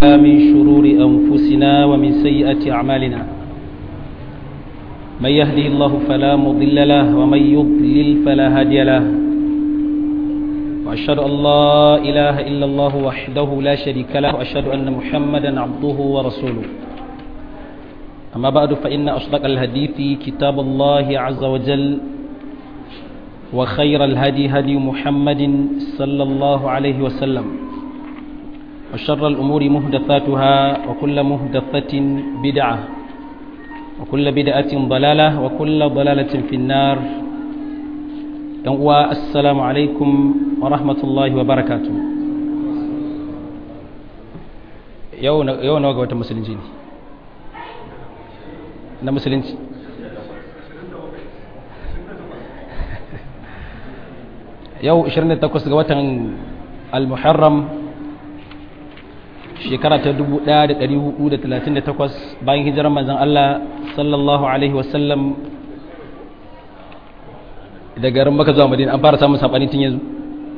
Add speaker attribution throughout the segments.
Speaker 1: من شرور أنفسنا ومن سيئات أعمالنا من يهده الله فلا مضل له ومن يضلل فلا هادي له وأشهد أن لا إله إلا الله وحده لا شريك له وأشهد أن محمدا عبده ورسوله أما بعد فإن أصدق الحديث كتاب الله عز وجل وخير الهدي هدي محمد صلى الله عليه وسلم وشر الأمور مهدثاتها وكل مهدثة بدعة وكل بدعة ضلالة وكل ضلالة في النار السلام عليكم ورحمة الله وبركاته yau nawa ga wata musulunci ne na musulunci yau 28 ga watan al-muharram shekara ta 1438 bayan hijirar manzan Allah sallallahu alaihi wasallam da garin maka zuwa madina an fara samun saɓani tun yanzu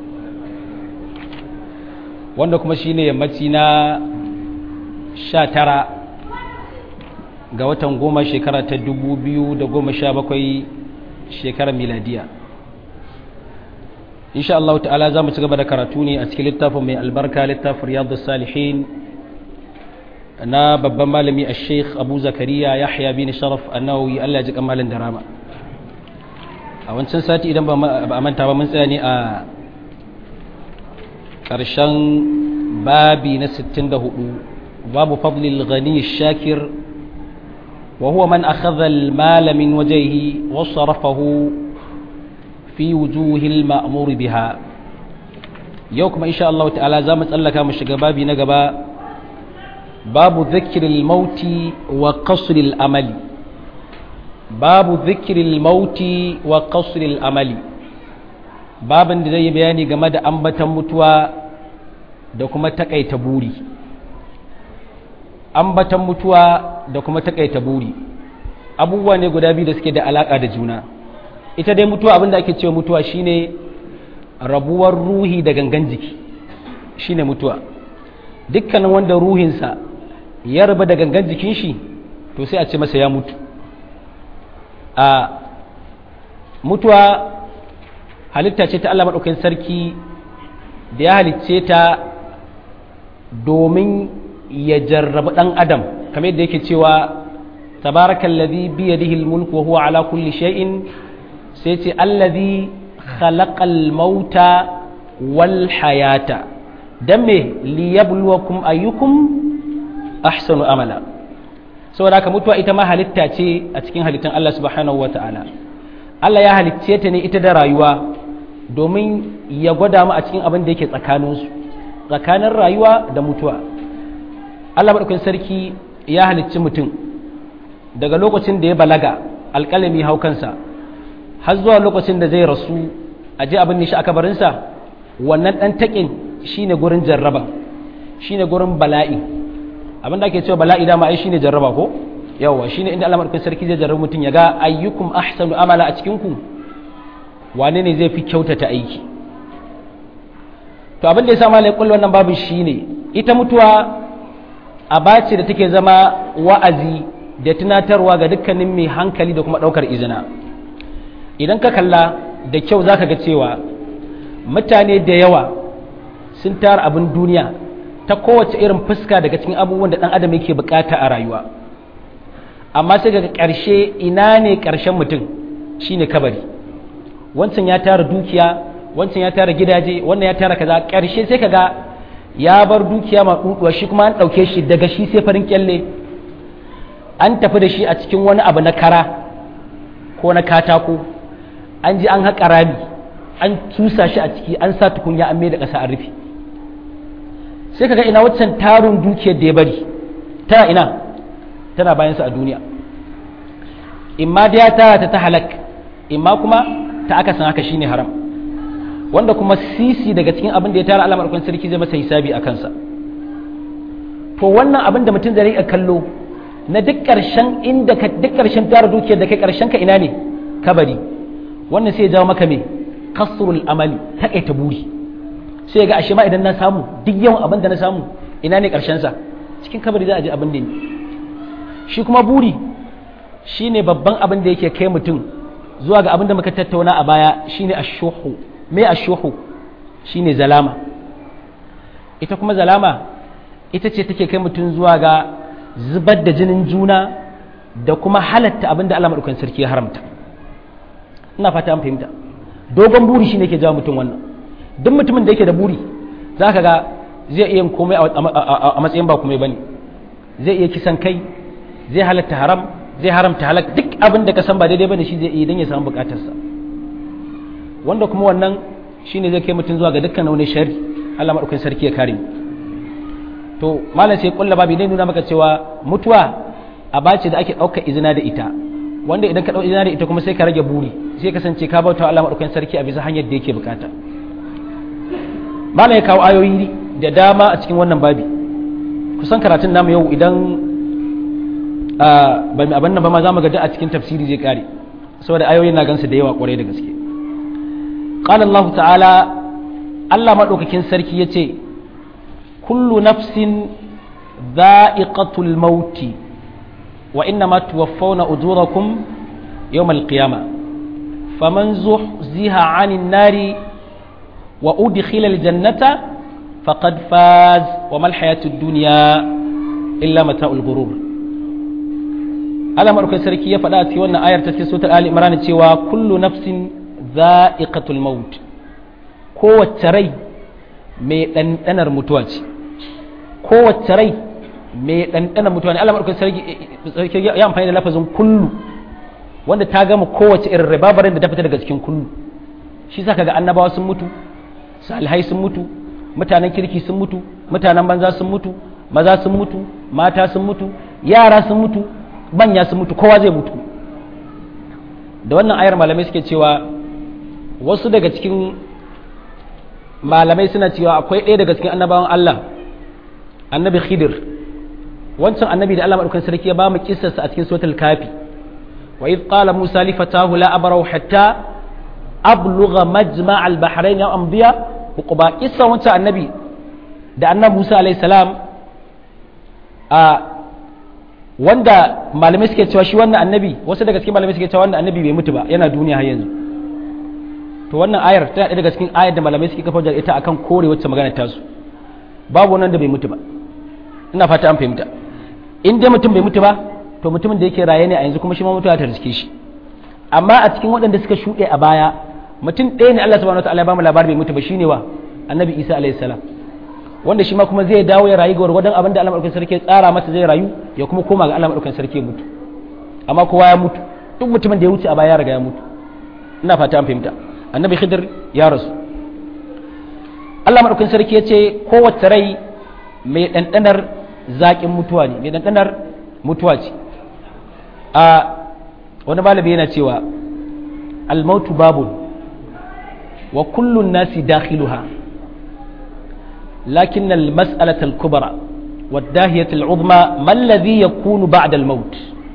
Speaker 1: wanda kuma shi ne yammaci na 19 ga watan goma shekara ta 2017 shekarar miladiya insha Allah ta'ala za mu ci gaba da karatu ne a cikin littafin mai albarka littafin riyadu salihin na babban malami a sheikh abu zakariya yahya bin sharaf annawi Allah ya ji kamalin da rama a wancan sati idan ba a manta ba mun tsaya ne a ƙarshen babi na 64 babu fadlil ghani shakir wa huwa man akhadha al-mala min wajhihi wa sarafahu fi wujuhil ma'mur biha yau kuma insha Allah ta'ala za mu tsallaka mu shiga babi na gaba babu dhikril mauti wa qasril amali babu dhikril mauti wa qasril amali babin da zai yi bayani game da ambatan mutuwa da kuma takaita buri ambatan mutuwa da kuma takaita buri abubuwa ne guda biyu da suke da alaka da juna ita dai mutuwa abinda ake cewa mutuwa shine rabuwar ruhi da gangan jiki shine mutuwa dukkanin wanda ruhinsa ya raba da gangan jikin shi to sai a ce masa ya mutu a mutuwa halitta ce ta Allah maɗaukakin sarki da ya halicce ta domin ya jarrabi ɗan adam kamar yadda yake cewa tabarakan biyadihi al-mulku wa huwa ala kulli shay'in sai ce allazi khalaqal mauta wal hayata dan me liyabluwakum ayyukum ahsanu amala saboda haka mutuwa ita ma halitta ce a cikin halittan Allah subhanahu wata'ala Allah ya halicce ta ne ita da rayuwa domin ya gwada mu a cikin abin da yake tsakaninsu tsakanin rayuwa da mutuwa Allah maɗaukakin sarki ya halicci mutum daga lokacin da ya balaga alƙalami hau kansa har zuwa lokacin da zai rasu a ji abin nishi a kabarinsa wannan ɗan taƙin shi ne gurin jarraba shi ne gurin bala'i abin da ake cewa bala'i dama ai shi ne jarraba ko yawa shi ne inda Allah maɗaukakin sarki zai jarraba mutum ya ga ayyukum ahsanu amala a cikinku wane ne zai fi kyautata aiki to abin da ya sa malai kullu wannan babin shi ne ita mutuwa aba ce da take zama wa'azi da tunatarwa ga dukkanin mai hankali da kuma ɗaukar izina idan ka kalla da kyau za ka ga cewa mutane da yawa sun tara abin duniya ta kowace irin fuska daga cikin abubuwan da ɗan adam yake bukata a rayuwa amma sai ga ƙarshe ina ne ƙarshen mutum shine kabari wancan ya tara dukiya wancan ya tara gidaje wannan ya tara kaza ƙarshe sai ka ga ya bar dukiya ma duduwa shi kuma an ɗauke shi daga shi sai farin kyalle an tafi da shi a cikin wani abu na kara ko na katako an ji an haƙa rami an tusa shi a ciki an sa tukunya an mai da ƙasa an rufe sai kaga ina waccan tarun dukiyar da ya bari tana ina tana bayansa a duniya imma da ya tara ta ta halak imma kuma ta aka san haka shine haram wanda kuma sisi daga cikin abin da ya tara alamar kwan sarki zai masa hisabi a kansa to wannan abin da mutum zai kallo na duk ƙarshen inda ka duk ƙarshen tara dukiyar da kai ƙarshen ka ina ne kabari wannan sai ya jawo maka me kasrul amali takaita buri sai ga ashe ma idan na samu duk yawan abin da na samu ina ne karshen sa cikin kabari za a je abin da shi kuma buri shine babban abin da yake kai mutum zuwa ga abin da muka tattauna a baya shine ashuhu me ashuhu shine zalama ita kuma zalama ita ce take kai mutum zuwa ga zubar da jinin juna da kuma halatta abin da Allah madaukakin sarki ya haramta ina fata an fahimta dogon buri shine ke jawo mutum wannan duk mutumin da yake da buri zaka ga zai iya komai a matsayin ba komai bane zai iya kisan kai zai halatta haram zai haramta halak duk abin da ka san ba daidai bane shi zai iya dan ya samu bukatarsa wanda kuma wannan shine zai kai mutum zuwa ga dukkan wani shari Allah madaukakin sarki ya kare mu to malam sai kulla babu ne nuna maka cewa mutuwa a bace da ake ɗaukar izina da ita wanda idan ka ɗau izina da ita kuma sai ka rage buri sai kasance ka bauta Allah madaukakin sarki a bisa hanyar da yake bukata malam ya kawo ayoyi da dama a cikin wannan babi kusan karatun namu yau idan ba mai abin nan ba ma za mu ga a cikin tafsiri zai kare saboda ayoyin na gansu da yawa kwarai da gaske qala Allah ta'ala Allah madaukakin sarki yace kullu nafsin dha'iqatul mauti wa innama tuwaffawna ujurakum yawm al-qiyamah faman zuhziha 'anil nari wa udkhila al-jannata faqad faz wa mal hayatud dunya illa mata'ul ghurur Allah madaukakin sarki ya faɗa a cikin wannan ayar ta cikin suratul Ali Imran cewa kullu nafsin za'iqatul maut kowace rai mai ɗanɗanar mutuwa ce kowace rai mai ɗanɗanar mutuwa ne Allah madaukakin sarki ya amfani da lafazin kullu wanda ta gama kowace irin rababarin da ta fita daga cikin kullu shi sa kaga annabawa sun mutu salihai sun mutu mutanen kirki sun mutu mutanen banza sun mutu maza sun mutu mata sun mutu yara sun mutu manya sun mutu kowa zai mutu da wannan ayar malamai suke cewa wasu daga cikin malamai suna cewa akwai ɗaya daga cikin annabawan Allah annabi khidir wancan annabi da Allah madaukakin sarki ya ba mu kissarsa a cikin suratul kafi wa id qala musa li fatahu la abrahu hatta ablugha majma' al-bahrain ya amdiya uquba kissa wancan annabi da annabi Musa alayhi salam a wanda malamai suke cewa shi wannan annabi wasu daga cikin malamai suke cewa wannan annabi bai mutu ba yana duniya har yanzu to wannan ayar tana ɗaya daga cikin ayar da malamai suke kafa ita akan kore wacce magana ta su babu wannan da bai mutu ba ina fata an fahimta in dai mutum bai mutu ba to mutumin da yake raye ne a yanzu kuma shi ma mutuwa ta riske shi amma a cikin waɗanda suka shuɗe a baya mutum ɗaya ne Allah subhanahu wataala ya ba mu labarin bai mutu ba shine wa annabi Isa alayhi salam wanda shi ma kuma zai dawo ya rayu ga gwargwadon abin da Allah madaukakin sarki ya tsara masa zai rayu ya kuma koma ga Allah madaukakin sarki ya mutu amma kowa ya mutu duk mutumin da ya wuce a baya ya riga ya mutu ina fata an fahimta annabi khidir ya rasu Allah madaukakin sarki ya ce kowace rai mai ɗanɗanar zaƙin mutuwa ne mai ɗanɗanar mutuwa ce a wani malami yana cewa almautu babun wa kullun nasi dakhiluha لكن المسألة الكبرى والداهية العظمى ما الذي يكون بعد الموت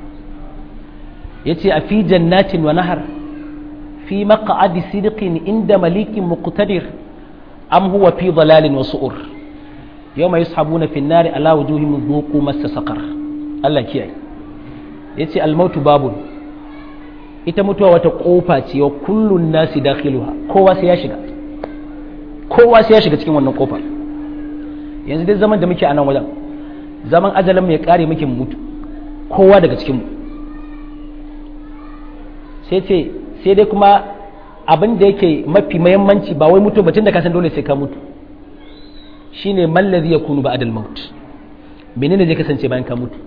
Speaker 1: يتي في جنات ونهر في مقعد صدق عند مليك مقتدر أم هو في ضلال وسؤر يوم يسحبون في النار على وجوههم ذوقوا مس سقر الله كيي يتي الموت باب ita mutuwa wata kofa ce wa kullun nasi dakhiluha kowa sai ya shiga kowa sai ya shiga cikin wannan kofar yanzu dai zaman da muke a nan wajen zaman ajalin ya kare muke mutu kowa daga cikinmu sai ce sai dai kuma abin da yake mafi mahimmanci ba wai mutu batun da ka san dole sai ka mutu shine mallazi ya kunu ba'dal maut menene zai kasance bayan ka mutu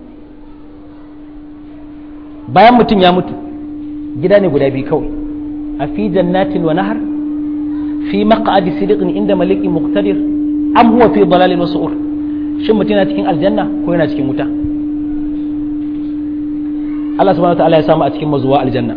Speaker 1: bayan mutum ya mutu gida ne guda biyu kawai a fi jannatin wa nahar fi maq'adi sidiqin inda malikin muqtadir am huwa fi dalalin wasu'ur shin mutum yana cikin aljanna ko yana cikin wuta Allah subhanahu wa ta'ala ya samu a cikin mazuwa aljanna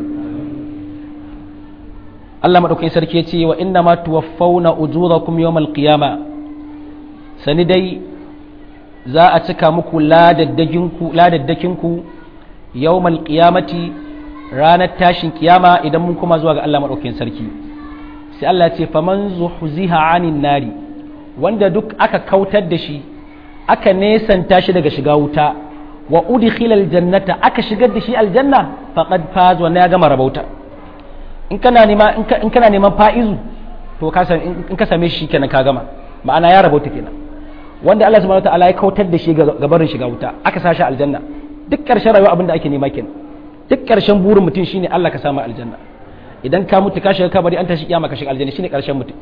Speaker 1: Allah madaukakin sarki ya ce wa inna ma tuwaffawna ujurakum yawmal qiyama sani dai za a cika muku ladaddakinku ladaddakinku yawmal qiyamati ranar tashin kiyama idan mun kuma zuwa ga Allah madaukakin sarki sai Allah ya ce faman zuhziha anin nari wanda duk aka kautar da shi aka nesanta shi daga shiga wuta wa udkhila aljannata aka shigar da shi aljanna faqad faz wa ya gama rabauta in kana nema in kana neman fa'izu to ka in ka same shi kenan ka gama ma'ana ya rabauta kenan wanda Allah subhanahu wataala ya kautar da shi ga barin shiga wuta aka sa shi aljanna duk ƙarshen rayuwa abin da ake nema kenan duk ƙarshen burin mutum shine Allah ka samu aljanna idan ka mutu ka shiga kabari an tashi kiyama ka shiga aljanna shine ƙarshen mutum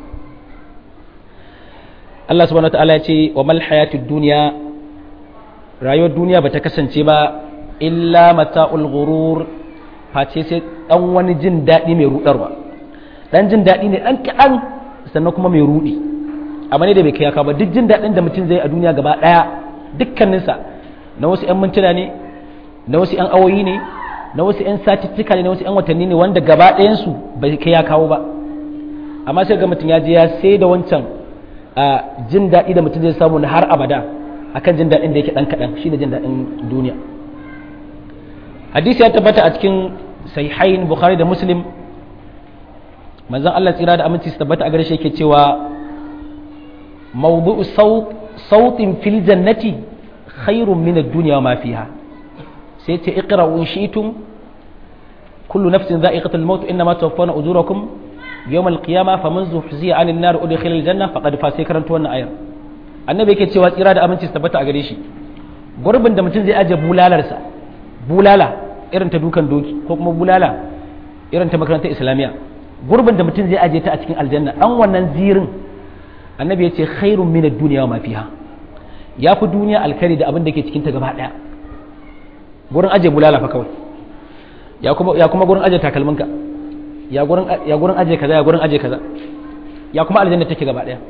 Speaker 1: Allah subhanahu wataala ya ce wa mal hayatud dunya rayuwar duniya bata kasance ba illa mata'ul ghurur face sai dan wani jin daɗi mai rudarwa dan jin daɗi ne dan kaɗan sannan kuma mai rudi amma ne da bai kai ba duk jin daɗin da mutum zai a duniya gaba ɗaya dukkaninsa na wasu 'yan mintuna ne na wasu 'yan awoyi ne na wasu 'yan satittika ne na wasu 'yan watanni ne wanda gaba ɗayansu bai kai ya kawo ba amma sai ga mutum ya je ya sai da wancan jin daɗi da mutum zai samu na har abada akan jin daɗin da yake ɗan kaɗan shine jin daɗin duniya hadisi ya tabbata a cikin sahihain bukhari da muslim manzon Allah tsira da aminci su tabbata a gare shi yake cewa mawdu'u sautin fil jannati khairun min ad-dunya wa ma fiha sai ce iqra'u in shi'tum kullu nafsin dha'iqatul maut inma tuwaffawna ujurakum yawm al-qiyamah faman zuhziya 'anil nar udkhila al-janna faqad fa sai karanta wannan ayar annabi yake cewa tsira da aminci su tabbata a gare shi gurbin da mutum zai aje bulalarsa bulala irin ta dukan doki ko kuma bulala irin ta makarantar islamiyya gurbin da mutum zai aje ta a cikin aljanna dan wannan zirin annabi ya ce khairun min ad-dunya wa ma fiha ya fi duniya alkhairi da abin da ke cikin ta gaba daya gurin aje bulala fa kawai ya kuma ya kuma gurin aje takalminka ya gurin ya gurin aje kaza ya gurin aje kaza ya kuma aljanna take gaba daya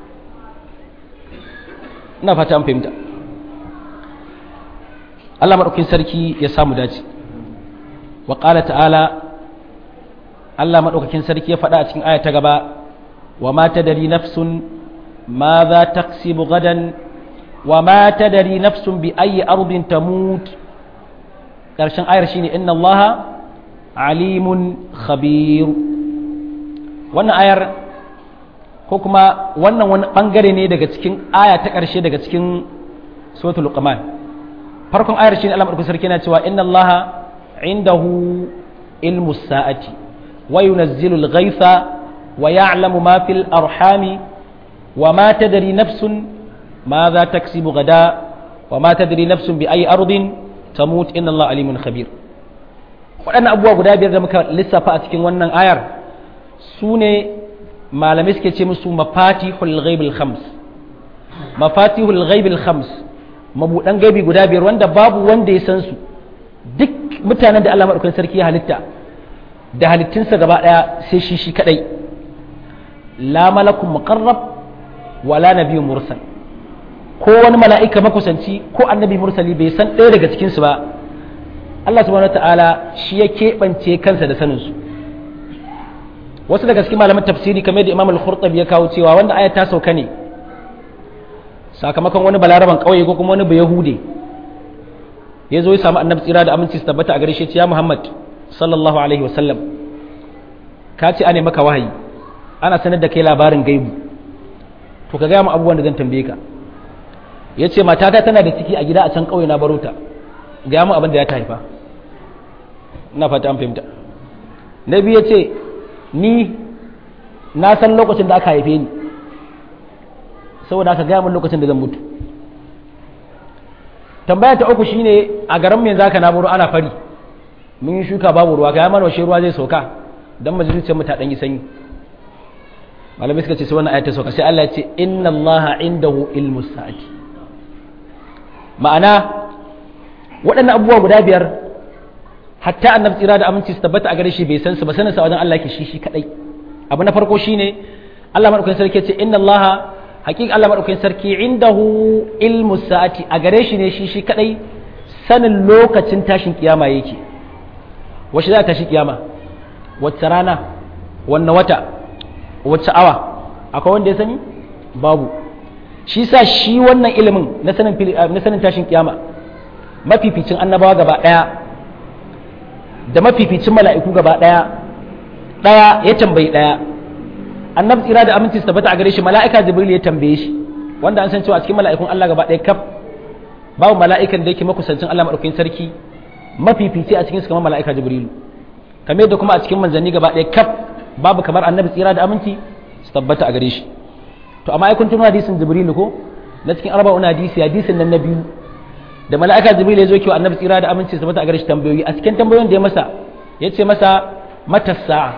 Speaker 1: ina fata an fahimta Allah madaukin sarki ya samu dace wa qala ta'ala Allah madaukakin sarki ya faɗa a cikin aya ta gaba wa ma tadri nafsun ma za taksibu gadan wa ma tadri nafsun bi ayi ardin tamut karshen ayar shine inna allaha alimun khabir wannan ayar ko kuma wannan wani bangare ne daga cikin aya ta karshe daga cikin suratul luqman farkon ayar shine Allah madaukakin sarki yana cewa inna allaha indahu ilmu sa'ati wa yunazzilu al-ghaytha wa ya'lamu ma fil arhami wa ma tadri nafsun ماذا تكسب غدا وما تدري نفس بأي أرض تموت إن الله عليم خبير waɗannan abubuwa guda biyar da muka lissafa a cikin wannan ayar su ne malamai suke ce musu mafatihul ghaibil khams mafatihul ghaibil khams mabuɗan gaibi guda biyar wanda babu wanda ya san su duk mutanen da Allah madaukakin sarki ya halitta da halittunsa gaba ɗaya sai shi shi kadai la malakun muqarrab wala nabiyyun mursal ko wani mala'ika makusanci ko annabi mursali bai san ɗaya daga cikinsu ba Allah subhanahu wa ta'ala shi ya keɓance kansa da saninsu wasu daga cikin malaman tafsiri kamar da imam al-khurtabi ya kawo cewa wanda aya ta sauka ne sakamakon wani balaraban ƙauye ko kuma wani bayahude ya zo ya samu annabi tsira da aminci su tabbata a gare shi ya muhammad sallallahu alaihi wasallam ka ce ane maka wahayi ana sanar da kai labarin gaibu to ka gaya mu abubuwan da zan tambaye ka ya ce matata tana da ciki a gida a can ƙauye na baro ta gaya mu abin da ya ta haifa ina fata an fahimta na biyu ya ce ni na san lokacin da aka haife ni saboda aka gaya min lokacin da zan mutu tambaya ta uku shine a garin yanzu aka na baro ana fari mun yi shuka babu ruwa ga mana washe ruwa zai sauka dan majalisar mu ta dan yi sanyi malamai suka ce sai wannan ayata sauka sai Allah ya ce inna allaha indahu ilmus sa'ati ma'ana waɗannan abubuwa guda biyar hatta annabi tsira da aminci su tabbata a gare shi bai san su ba sanin sa wajen Allah yake shi shi kadai abu na farko shine Allah madaukakin sarki ya ce inna Allah haqiqa Allah madaukakin sarki indahu ilmu sa'ati a gare shi ne shi shi kadai sanin lokacin tashin kiyama yake wace za ta tashi kiyama wacce rana wanne wata wacce awa akwai wanda ya sani babu shi sa shi wannan ilimin na sanin tashin kiyama mafificin annabawa gaba ɗaya da mafificin mala'iku gaba ɗaya ɗaya ya tambayi ɗaya annabi tsira da aminci su tabbata a gare shi mala'ika jibril ya tambaye shi wanda an san cewa a cikin mala'ikun Allah gaba ɗaya kaf babu mala'ikan da yake makusancin Allah madaukakin sarki mafifici a cikin su kamar mala'ika jibrilu kamar yadda kuma a cikin manzanni gaba ɗaya kaf babu kamar annabi tsira da aminci su tabbata a gare shi to amma ai kun tuno hadisin jibrilu ko na cikin arba'un hadisi hadisin nan na biyu da mala'ika jibrilu ya zo kiwa annabi tsira da aminci su tabbata a gare shi tambayoyi a cikin tambayoyin da ya masa ya ce masa mata sa'a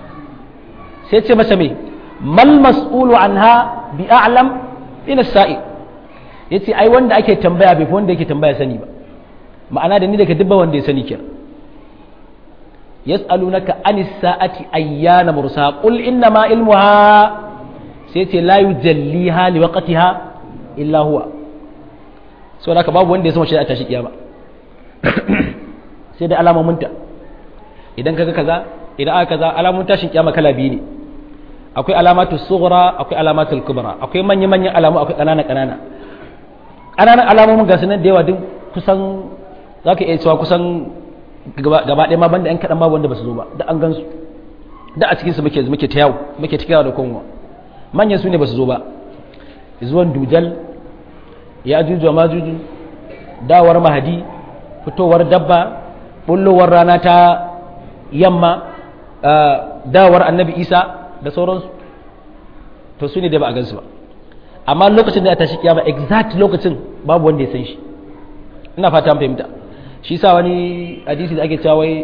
Speaker 1: sai ce masa me mal mas'ulu anha bi a'lam ila sa'i yace ai wanda ake tambaya bai fi wanda yake tambaya sani ba ma'ana da ni daga dubba wanda ya sani kenan yas'alunaka anis sa'ati ayyana mursa qul inna ma ilmuha sai ce la yujalliha li waqtiha illa huwa so da babu wanda ya san shi a tashi kiyama sai da alamominta idan kaga kaza idan aka kaza alamun tashin kiyama kala biyu ne akwai alamatu sughra akwai alamatu kubra akwai manya manyan alamu akwai kanana kanana kananan alamomin ga sunan da yawa duk kusan zaka iya cewa kusan gaba ɗaya ma banda yan kaɗan babu wanda ba su zo ba da an gan su da a cikin su muke muke ta yawo muke ta yawo da konwa manyan su ne ba su zo ba zuwan dujal ya juju ma juju dawar mahadi fitowar dabba bullowar rana ta yamma dawar annabi isa da sauransu to su ne da ba a gansu ba amma lokacin da ya tashi kiyama exact lokacin babu wanda ya san shi ina fata fahimta shi sa wani hadisi da ake cewa wai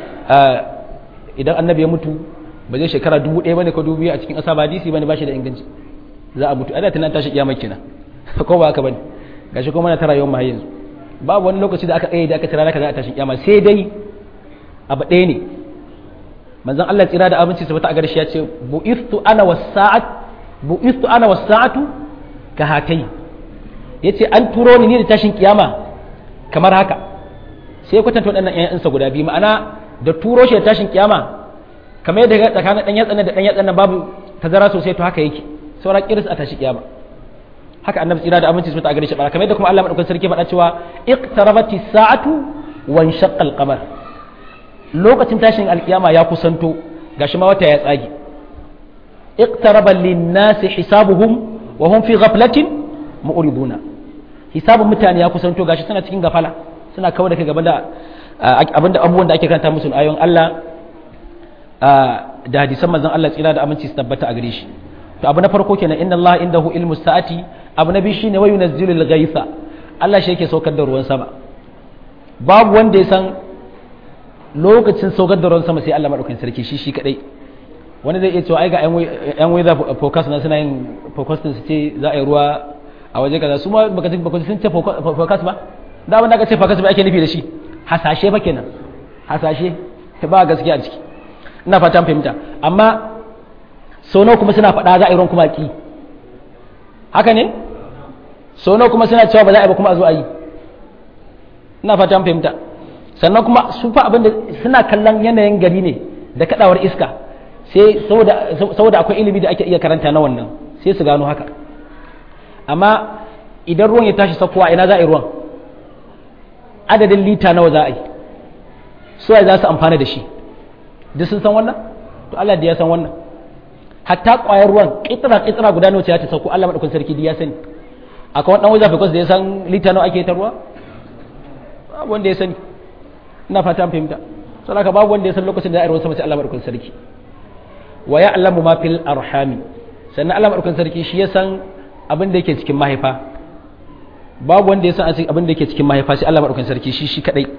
Speaker 1: idan annabi ya mutu ba zai shekara dubu ɗaya bane ko dubu biyu a cikin ƙasa ba hadisi bane ba shi da inganci za a mutu ana tunan tashi kiyama kenan ko ba haka bane gashi kuma na tara yawan mahayi yanzu babu wani lokaci da aka tsaye da aka tira naka za a tashi kiyama sai dai abu ɗaya ne manzon Allah tsira da abinci sabata a garshi ya ce bu'istu ana wasa'at bu'istu ana wasa'atu ka hatai yace an turo ni ne da tashin kiyama kamar haka sai kwatanta waɗannan ƴaƴansa guda biyu ma'ana da turo shi da tashin kiyama kamar yadda tsakanin ɗan yatsan da ɗan yatsan babu tazara sosai to haka yake saura kiris a tashi kiyama haka annabi tsira da aminci sabata a garshi bara kamar yadda kuma Allah madaukakin sarki faɗa cewa iqtarabati sa'atu wa inshaqqa al-qamar lokacin tashin alkiyama ya kusanto gashi ma wata ya tsage iqtaraba lin-nasi hisabuhum wa hum fi ghaflatin mu'riduna hisabun mutane ya kusanto gashi suna cikin gafala suna kawar da kai gaban da abinda abubuwan da ake karanta musu ayoyin Allah da hadisan manzon Allah tsira da aminci su tabbata a gare shi to abu na farko kenan inna Allah indahu ilmu sa'ati abu na biyu shine wa yunazzilu al-ghaitha Allah shi yake saukar da ruwan sama babu wanda ya san lokacin saukar da ruwan sama sai Allah madaukakin sarki shi shi kadai wani zai iya cewa ai ga yan weather forecast na suna yin forecasting su ce za a yi ruwa a waje kaza su ma baka baka sun ce forecast ba da abin da aka ce forecast ba ake nufi da shi hasashe ba kenan hasashe ba gaskiya a ciki ina fatan fahimta amma sau nawa kuma suna faɗa za a yi ruwan kuma ki haka ne sau nawa kuma suna cewa ba za a yi ba kuma a zo a yi ina fatan fahimta sannan kuma su fa abin da suna kallon yanayin gari ne da kadawar iska sai saboda akwai ilimi da ake iya karanta na wannan sai su gano haka amma idan ruwan ya tashi sakowa ina za a yi ruwan adadin lita nawa za a yi su za su amfana da shi duk sun san wannan to Allah da ya san wannan hatta kwayar ruwan kitsira kitsira guda nawa ce ta sauko Allah madaukakin sarki da ya sani akwai wani dan wajen fikos da ya san lita nawa ake ta ruwa babu wanda ya sani ina fata an fahimta saboda haka babu wanda ya san lokacin da ya ruwan sama sai Allah madaukakin sarki wa ya'lamu ma fil arhami sannan Allah madaukakin sarki shi ya san abin da yake cikin mahaifa babu wanda ya san abin da yake cikin mahaifa sai Allah madaukakin sarki shi shi kadai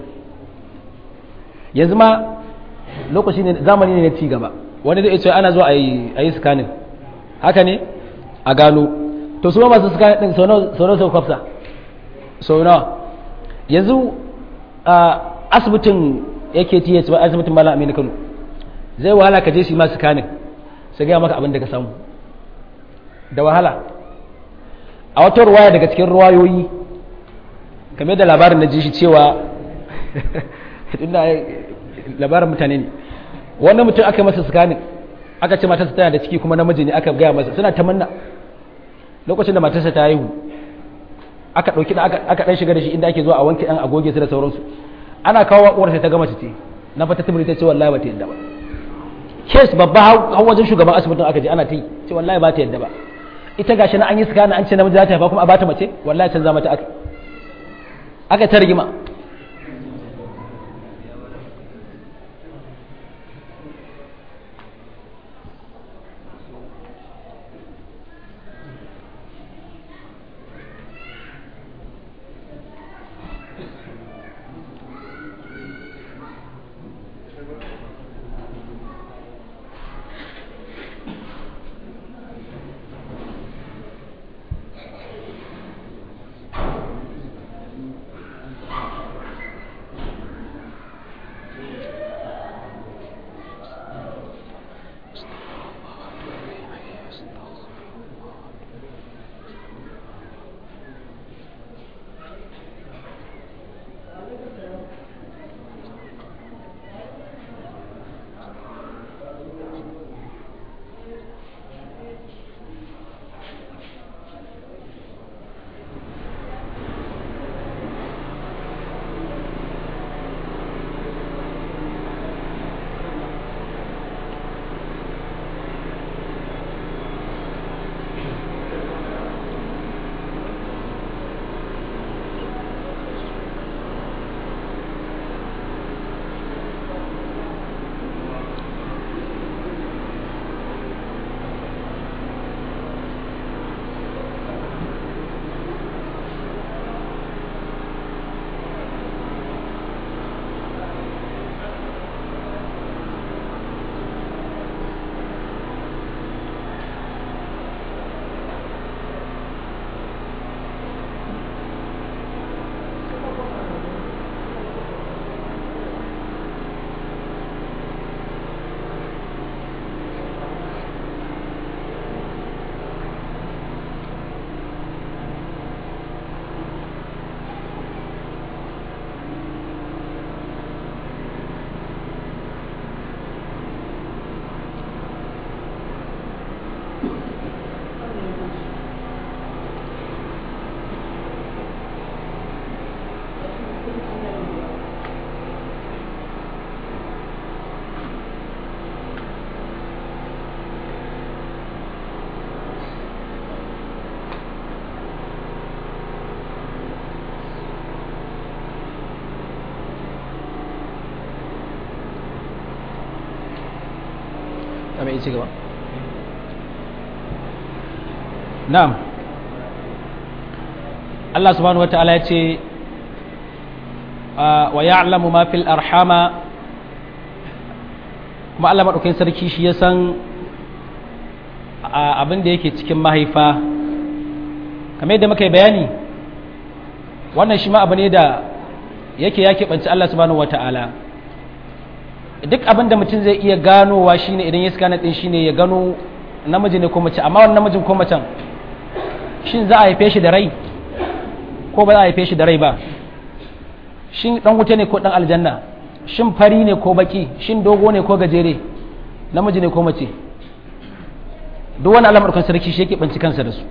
Speaker 1: yanzu ma lokaci ne zamani ne na ci gaba wani zai ce ana zuwa a yi scanning haka ne a gano to su ma masu scanning din sau nawa sau kwafsa sau nawa yanzu a asibitin yake tiye ba asibitin malam aminu kano zai wahala ka je shi ma scanning su gaya maka abin da ka samu da wahala a wata ruwaya daga cikin ruwayoyi kamar da labarin na ji shi cewa tunda labarin mutane ne wannan mutum aka masa scanning aka ce matarsa tana da ciki kuma namiji ne aka gaya masa suna tamanna lokacin da matarsa ta haihu aka ɗauki aka ɗan shiga da shi inda ake zuwa a wanke ɗan agoge su da sauransu ana kawo uwar sai ta gama ce na fata tabiri ta ce wallahi ba ta yadda ba kes babba har wajen shugaban asibitin aka je ana ta yi ce wallahi ba ta yadda ba ita gashi na an yi scanning an ce namiji za ta haifa kuma a bata mace wallahi canza mata aka aka ta rigima a mai ci gaba na'am Allah subhanahu wata'ala ya ce wa ya'lamu ma fil arhama kuma Allah maɗaukakin sarki shi ya san abin da yake cikin mahaifa kamar yadda muka yi bayani wannan shi ma abu ne da yake ya keɓanci Allah subhanahu wata'ala duk abin da mutum zai iya ganowa shine idan ya scanner din shine ya gano namiji ne ko mace amma wannan namijin ko macen shin za a haife shi da rai ko ba za a haife shi da rai ba shin dan wuta ne ko dan aljanna shin fari ne ko baki shin dogo ne ko gajere namiji ne ko mace duk wani alamar kan sarki shi yake banci kansa da su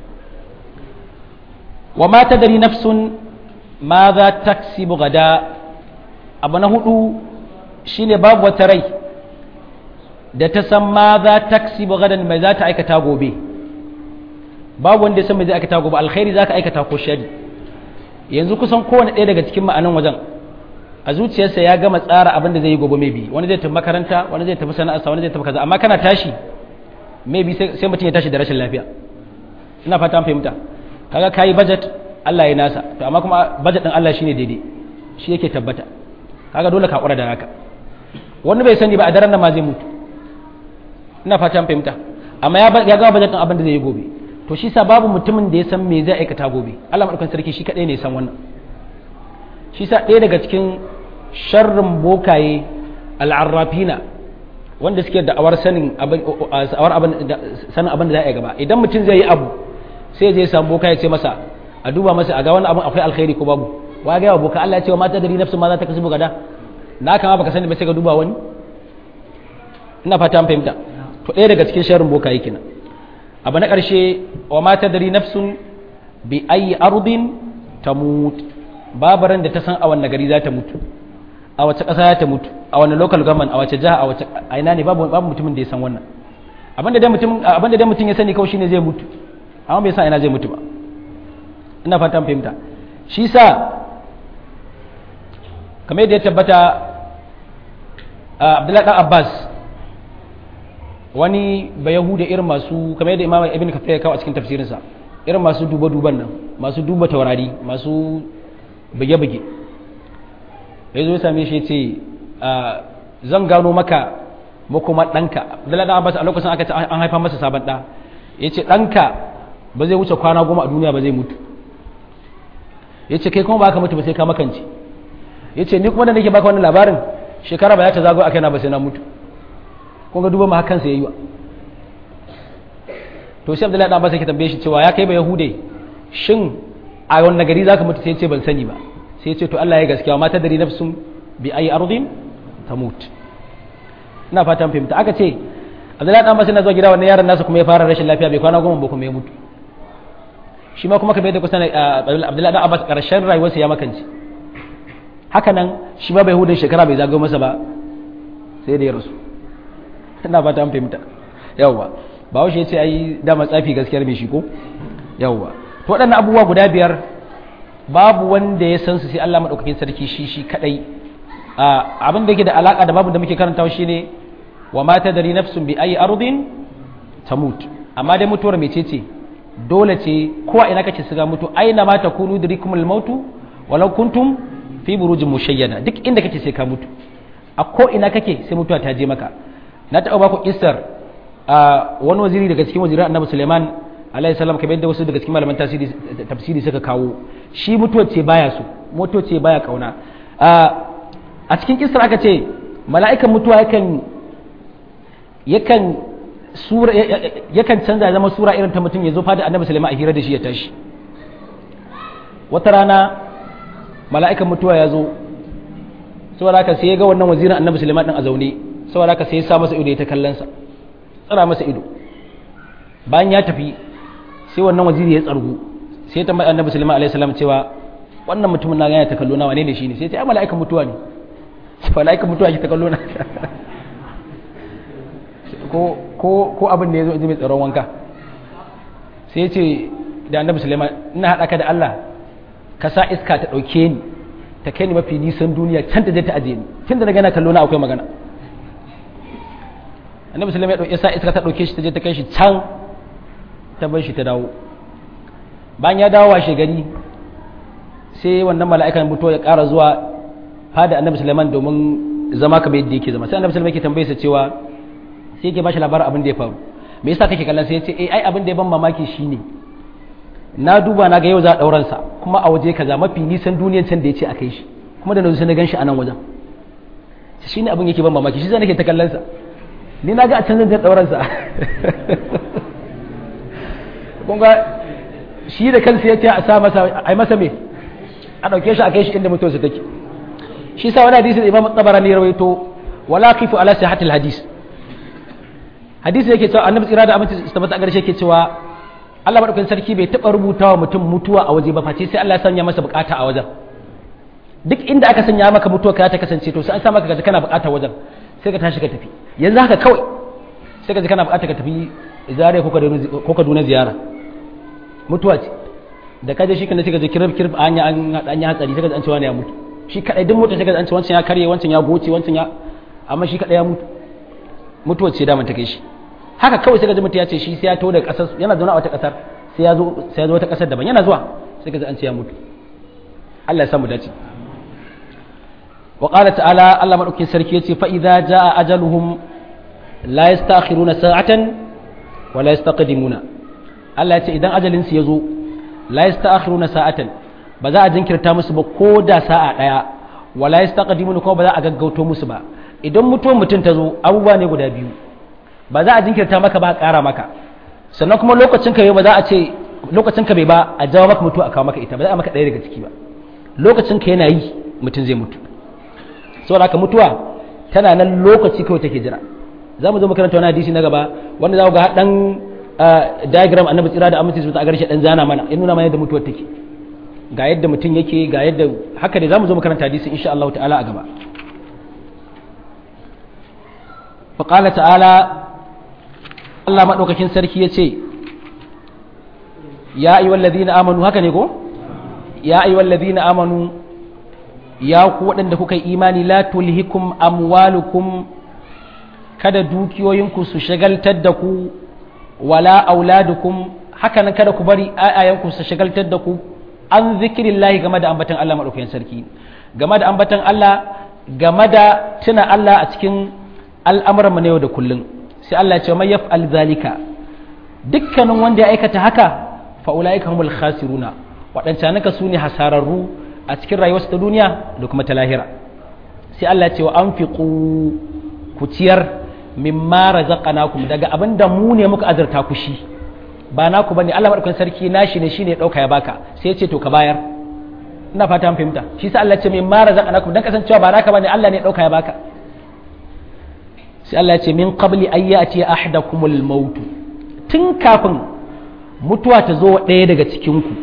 Speaker 1: wa ma tadri nafsun ma za taksibu gada abu na hudu shine babu wata rai da ta san ma za taksibu gadan mai za ta aikata gobe babu wanda ya san mai zai aikata gobe alkhairi za ka aikata ko shari yanzu kusan kowane ɗaya daga cikin ma'anan wajen a zuciyarsa ya gama tsara abin da zai yi gobe maybe wani zai tafi makaranta wani zai tafi sana'arsa wani zai tafi kaza amma kana tashi maybe sai mutum ya tashi da rashin lafiya ina fata an fahimta kaga kayi budget Allah ya nasa to amma kuma budget din Allah shine daidai shi yake tabbata kaga dole ka kura da naka wani bai sani ba a daren nan ma zai mutu ina fata an fahimta amma ya gama budget din abin da zai yi gobe to shi sa babu mutumin da ya san me zai aikata gobe Allah madaukakin sarki shi kadai ne ya san wannan shi sa ɗaya daga cikin sharrin bokaye al'arrafina wanda suke da awar sanin abin sanin abin da za a yi gaba idan mutum zai yi abu sai zai samu boka ya ce masa a duba masa a ga wani abin akwai alkhairi ko babu wa ga yawa boka Allah ya ce wa mata dari nafsu ma za ta kasu gada na kama baka sani ba sai ka duba wani ina fata an fahimta to ɗaya daga cikin sharrin bokaye kenan abu na ƙarshe wa mata dari nafsun bi ayi ardin tamut babu ran da ta san a wanne gari za ta mutu a wace ƙasa za ta mutu a wanne local government a wace jiha a wace a ina ne babu babu mutumin da ya san wannan abinda dai mutum abinda dai mutum ya sani kawai shine zai mutu amma bai sa ina zai mutu ba ina fatan fahimta shi sa kamar yadda ya tabbata abdullahi dan abbas wani ba yahuda irin masu kamar yadda imam ibn kafir ya kawo a cikin tafsirinsa irin masu duba-duban nan masu duba taurari masu buge-buge ya zo ya same shi ce zan gano maka makoma ɗanka abdullahi dan abbas a lokacin aka ce an haifa masa sabon ɗa ya ce ɗanka ba zai wuce kwana goma a duniya ba zai mutu ya ce kai kuma ba ka mutu ba sai ka makance ya ce ni kuma da nake baka wannan labarin shekara ba ya ta zago a kaina ba sai na mutu kun ga duba ma hakan sai yayi wa to sai Abdullahi dan Abbas yake tambaye shi cewa ya kai ba yahude shin a wannan gari zaka mutu sai ya ce ban sani ba sai ya ce to Allah ya gaskiya ma ta dari nafsun bi ayi ardin tamut ina fatan fahimta aka ce Abdullahi dan Abbas yana zuwa gida wannan yaron nasa kuma ya fara rashin lafiya bai kwana goma ba kuma ya mutu shi ma kuma kamar yadda kusa Abdullahi dan Abbas karshen rayuwarsa ya makance haka nan shi ma bai hudun shekara bai zagayo masa ba sai da ya rasu ina fata an fahimta yawwa ba washe ya ce ai dama tsafi gaskiyar mai shi ko yawwa to waɗannan abubuwa guda biyar babu wanda ya san su sai Allah madaukakin sarki shi shi kadai abin da yake da alaka da babu da muke karantawa shine wa ma tadri nafsun bi ayi ardin tamut amma dai mutuwar mecece dole ce ko a ina kace siga mutu aina ma takunu dirikumul mautu walau kuntum fi burujin mushayyada duk inda kake sai ka mutu a ko ina kake sai mutuwa ta je maka na taɓa ba ku kissar a wani waziri daga cikin wazirin annabi suleiman alayhi salam kamar yadda wasu daga cikin malaman tafsiri suka kawo shi mutuwa ce baya so mutuwa ce baya kauna a cikin kissar aka ce mala'ikan mutuwa yakan yakan sura yakan canza zama sura irin ta mutum ya zo fada annabi suleiman a hira da shi ya tashi wata rana mala'ikan mutuwa ya zo saboda haka sai ya ga wannan wazirin annabi suleiman din a zaune saboda haka sai ya sa masa ido ya ta kallon sa tsara masa ido bayan ya tafi sai wannan waziri ya tsargu sai ya tambayi annabi suleiman alaihi salam cewa wannan mutumin na gane ta kallo na wane ne shine sai ya ce ai mala'ikan mutuwa ne mala'ikan mutuwa ke ta kallo na ko ko ko abin da ya zo mai tsaron wanka sai ya ce da annabi suleiman ina haɗa ka da Allah ka sa iska ta ɗauke ni ta kai ni mafi nisan duniya can ta je ta ajiye ni tun da na gana kallo na akwai magana annabi sallallahu alaihi wasallam ya sa iska ta ɗauke shi ta je ta kai shi can ta bar shi ta dawo bayan ya dawo washe gari sai wannan mala'ikan mutuwa ya ƙara zuwa fada annabi sulaiman domin zama kamar yadda yake zama sai annabi sulaiman yake tambaye sa cewa sai yake bashi labarin abin da ya faru me yasa kake kallon sai ya ce eh ai abin da ya ban mamaki shine na duba na ga yau za a ɗauran sa kuma a waje kaza mafi nisan duniyan can da ya ce a kai shi kuma da na sai na gan shi a nan wajen shi ne abin yake ban mamaki shi zai nake ta kallon sa ni na ga a can zan ɗauran sa kun ga shi da kansa ya ce a sa masa a yi masa me a ɗauke shi a kai shi inda mutuwarsa take shi sa wani hadisi da imam tabarani ya rawaito wala kifu ala sihatil hadis hadisi yake cewa annabi tsira da aminci tabbata a garshe yake cewa Allah madaukakin sarki bai taɓa rubuta wa mutum mutuwa a waje ba face sai Allah ya sanya masa bukata a wajen duk inda aka sanya maka mutuwa ka ta kasance to sai an sa maka gaji kana bukata wajen sai ka tashi ka tafi yanzu haka kawai sai ka ji kana bukata ka tafi zare ko kaduna ziyara mutuwa ce da kaje shi kana sai ka ji kirif kirif an an yi hatsari sai ka ji an ce wani ya mutu shi kadai duk mutum sai ka ji an ce wancan ya karye wancan ya goce wancan ya amma shi kadai ya mutu mutuwa ce da ta kai shi haka kawai sai ka ji mutum ya ce shi sai ya taho da kasar yana zaune a wata kasar sai ya zo sai ya zo wata kasar daban yana zuwa sai ka ji an ce ya mutu Allah ya samu dace wa qala ta'ala Allah madaukin sarki yace fa idza jaa ajaluhum la yastakhiruna sa'atan wa la yastaqdimuna Allah yace idan ajalin su yazo la yastakhiruna sa'atan ba za a jinkirta musu ba ko da sa'a daya wa la yastaqdimuna ko ba za a gaggauto musu ba idan mutuwar mutum ta zo abubuwa ne guda biyu ba za a jinkirta maka ba a ƙara maka sannan kuma lokacin ka ba za a ce lokacin ka bai ba a jawo maka mutuwa a kawo maka ita ba za a maka ɗaya daga ciki ba lokacin ka yana yi mutum zai mutu saboda haka mutuwa tana nan lokaci kawai take jira za mu zo makaranta wani hadisi na gaba wanda za ku ga dan diagram annabi tsira da aminci su ta garshe dan zana mana ya nuna mana yadda mutuwar take ga yadda mutum yake ga yadda haka ne za mu zo makaranta hadisi insha Allah ta'ala a gaba fa qala ta'ala Allah madaukakin sarki yace ya ayyuhal ladina amanu haka ne ko ya ayyuhal ladina amanu ya ku waɗanda kuka yi imani la tulhikum amwalukum kada dukiyoyinku su shagaltar da ku wala auladukum haka nan kada ku bari ayayanku su shagaltar da ku an zikirillahi game da ambatan Allah madaukakin sarki game da ambatan Allah game da tuna Allah a cikin al'amuran na yau da kullum sai Allah ya ce mai yaf'al zalika dukkanin wanda ya aikata haka fa ulaika humul khasiruna waɗancan naka su ne hasararru a cikin rayuwarsu ta duniya da kuma ta lahira sai Allah ya ce wa anfiqu ku ciyar mimma razaqnakum daga abin da mu ne muka azurta ku shi ba naku bane Allah madaukakin sarki nashi ne shine dauka ya baka sai ya ce to ka bayar ina fata an fahimta shi sa Allah ya ce mimma razaqnakum dan kasancewa ba naka bane Allah ne dauka ya baka sai Allah ya ce min qabli ayyati ahadakumul maut tun kafin mutuwa ta zo ɗaya daga cikin ku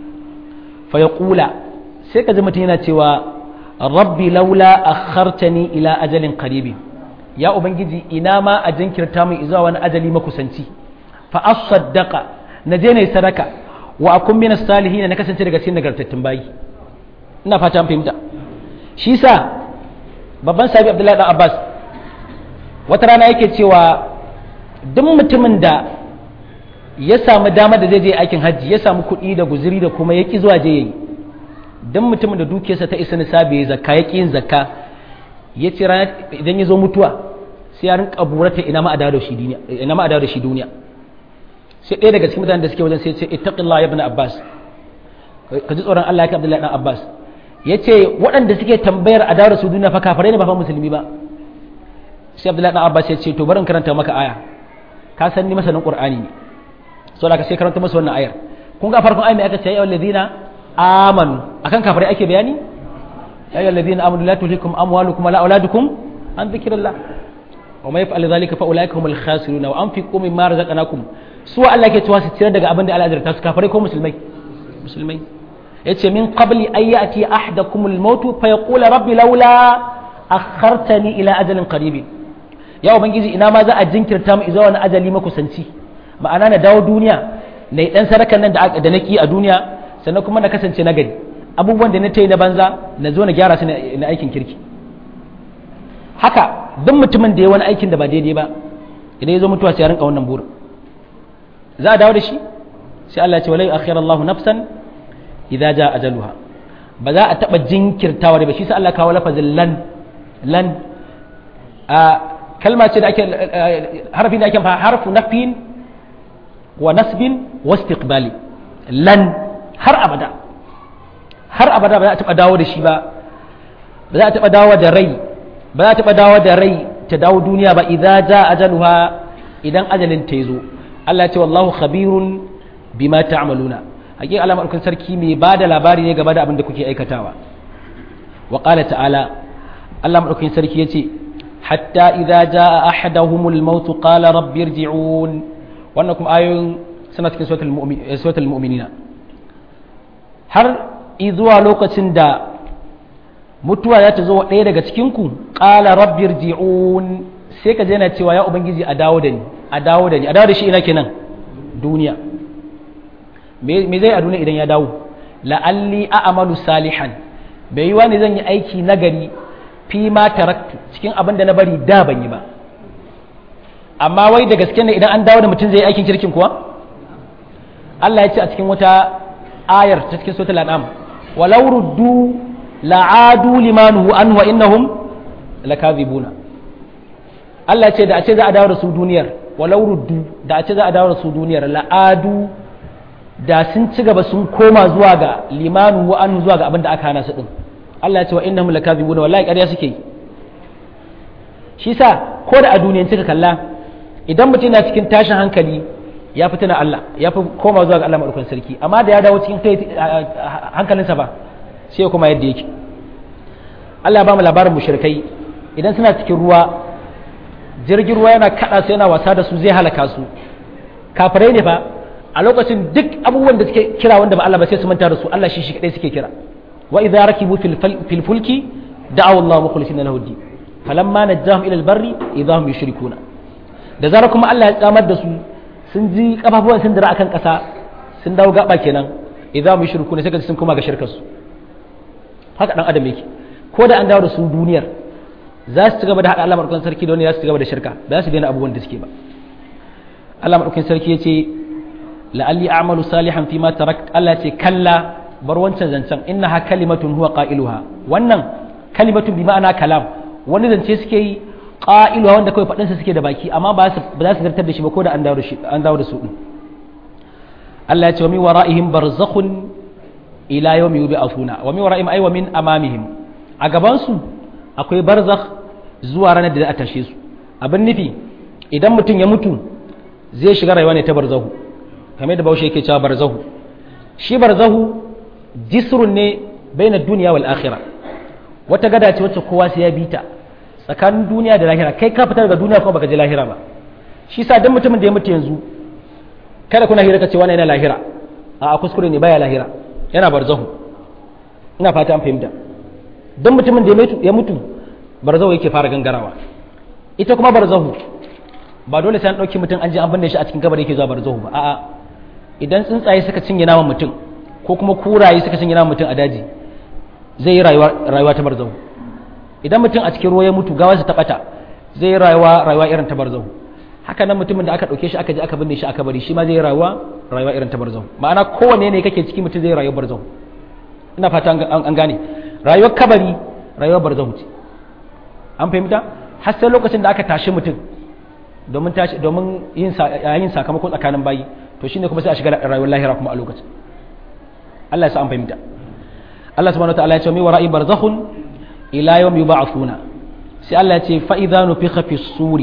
Speaker 1: fa yaqula sai ka ji mutum yana cewa rabbi laula akhartani ila ajalin qaribin ya ubangiji ina ma a jinkirta min zuwa wani ajali makusanci fa asaddaqa na je ne sadaka wa akun min salihin na kasance daga cikin nagartattun bayi ina fata an fahimta shi sa babban sabi abdullahi dan abbas wata rana yake cewa duk mutumin da ya samu dama da zai je aikin hajji ya samu kuɗi da guziri da kuma ya ki zuwa je yayi duk mutumin da dukiyarsa ta isa nisabi ya zakka ya ki yin zakka ya ce idan ya zo mutuwa sai ya rinka burata ina ma a dawo da shi duniya ina ma a dawo da shi duniya sai ɗaya daga cikin mutanen da suke wajen sai ya ce ittaqillah ibn abbas ka ji tsoron Allah ya abdullahi dan abbas ya ce waɗanda suke tambayar a dawo da su duniya fa kafirai ne ba fa musulmi ba sai abdullahi dan abbas ya ce to bari in karanta maka aya ka san ni masanin qur'ani ne so da ka sai karanta masa wannan ayar kun ga farkon ayar mai aka ce ya ayyuhallazina amanu akan kafirai ake bayani يا أيها الذين آمنوا لا تلهكم أموالكم ولا أولادكم عن ذكر الله وما يفعل ذلك فأولئك هم الخاسرون وأنفقوا مما رزقناكم سوى الله ke cewa su ciyar daga abin da Allah ya su kafare ko musulmai musulmai yace min qabli an ya'ti ahadakum al-maut fa yaqula rabbi laula akhartani ila ajalin qarib ya ubangiji ina ma za a jinkirta mu zuwa wani ajali makusanci ma'ana na dawo duniya na dan sarakan nan da naki a duniya sannan kuma na kasance na gari abubuwan da na ta yi na banza na zo na gyara su na aikin kirki haka duk mutumin da ya wani aikin da ba daidai ba idan ya zo mutuwa sai ya rinka wannan burin za a dawo da shi sai Allah ya ce walai akhir Allahu nafsan idza jaa ajaluha ba za a taba jinkirtawa da ba shi sai Allah kawo lafazin lan lan a kalma ce da ake harfi da ake fa harfu nafin wa nasbin wa istiqbali lan har abada har abada ba za a taɓa dawo da shi ba ba za a taɓa dawo da rai ba za a taɓa dawo da rai ta dawo duniya ba idan ja ajaluha idan ajalin ta zo Allah ya ce wallahu khabirun bima ta'maluna hakika Allah madaukakin sarki mai ba da labari ne game da abin da kuke aikatawa wa qala ta'ala Allah madaukakin sarki yace hatta idza jaa ahaduhumul maut qala rabbi irji'un wannan kuma ayoyin suna cikin suratul mu'minina har zuwa lokacin da mutuwa za ta zo wa ɗaya daga cikinku ƙala rabbir ji'un sai ka yana cewa ya ubangiji a dawo da ni a dawo da ni a dawo da shi ina kenan duniya me zai a duniya idan ya dawo la'alli a'malu salihan bai yi wani zan yi aiki nagari fi ma taraktu cikin abin da na bari da ban yi ba amma wai da gaske ne idan an dawo da mutum zai yi aikin kirkin kuwa Allah ya ce a cikin wata ayar ta cikin suratul an'am walau ruddu la'adu limanuhu an wa innahum lakazibuna Allah ce da a ce za a dawo da su duniyar walau ruddu da a ce za a dawo da su duniyar la'adu da sun ci gaba sun koma zuwa ga limanuhu an zuwa ga abin da aka hana su din Allah ya ce wa innahum lakazibuna wallahi ƙarya suke yi shi sa ko da a duniyan cika kalla idan mutum na cikin tashin hankali ya fi tuna Allah ya fi koma zuwa ga Allah maɗaukan sarki amma da ya dawo cikin hankalinsa ba sai kuma yadda yake Allah ba mu labarin mushrikai idan suna cikin ruwa jirgin ruwa yana kada su yana wasa da su zai halaka su kafirai ne fa a lokacin duk abubuwan da suke kira wanda ba Allah ba sai su manta da su Allah shi shi kadai suke kira wa idza rakibu fil fulki da'aw Allah mukhlisina lahu din falamma najjahum ila al-barri idahum yushrikuna da zara kuma Allah ya tsamar da su sun ji kafafuwan sun dira akan kasa sun dawo gaba kenan idan mu shirku ne sai ka sun koma ga shirkar su haka dan adam yake ko da an dawo da su duniyar za su ci gaba da haɗa Allah madaukakin sarki da wani za su ci gaba da shirka ba za su daina abubuwan da suke ba Allah madaukakin sarki ya ce la'alli a'malu salihan fi ma tarakt Allah ce kalla bar wancan zancen innaha kalimatun huwa qailuha wannan kalimatun bi ma'ana kalam wani zance suke yi qailuha wanda kawai fadin sa suke da baki amma ba su ba za su zartar da shi ba ko da an dawo da shi an dawo da su din Allah ya ce wa min wara'ihim barzakhun ila yawmi yub'athuna wa min wara'ihim ay wa min amamihim a gaban su akwai barzakh zuwa ranar da za a tashe su abin nufi idan mutum ya mutu zai shiga rayuwa ne ta barzahu kamar da baushe yake cewa barzahu shi barzahu jisrun ne baina duniya wal akhira wata gada ce wacce kowa sai ya bi ta tsakanin duniya da lahira kai ka fitar daga duniya kuma baka je lahira ba shi sa dan mutumin da ya mutu yanzu kada kuna hira ka ce wani yana lahira a kuskure ne baya lahira yana barzahu ina fata an fahimta dan mutumin da ya mutu barzahu yake fara gangarawa ita kuma barzahu ba dole sai an ɗauki mutum an je an binne shi a cikin kabari yake zuwa barzahu ba a'a idan tsuntsaye suka cinye naman mutum ko kuma kuraye suka cinye naman mutum a daji zai yi rayuwa ta barzahu idan mutum a cikin ruwa ya mutu gawa ta bata zai yi rayuwa rayuwa irin ta barzahu haka nan mutumin da aka ɗauke shi aka je aka binne shi a kabari shi ma zai yi rayuwa rayuwa irin ta barzahu ma'ana kowanne ne kake ciki mutum zai yi rayuwar barzahu ina fata an gane rayuwar kabari rayuwar barzahu ce an fahimta har sai lokacin da aka tashi mutum domin tashi domin yin sakamako tsakanin bayi to shine kuma sai a shiga rayuwar lahira kuma a lokacin Allah ya sa an fahimta Allah subhanahu wataala ya ce mi wara'i barzakhun ila yawm yub'athuna sai Allah ya ce fa idza nufikha fi suri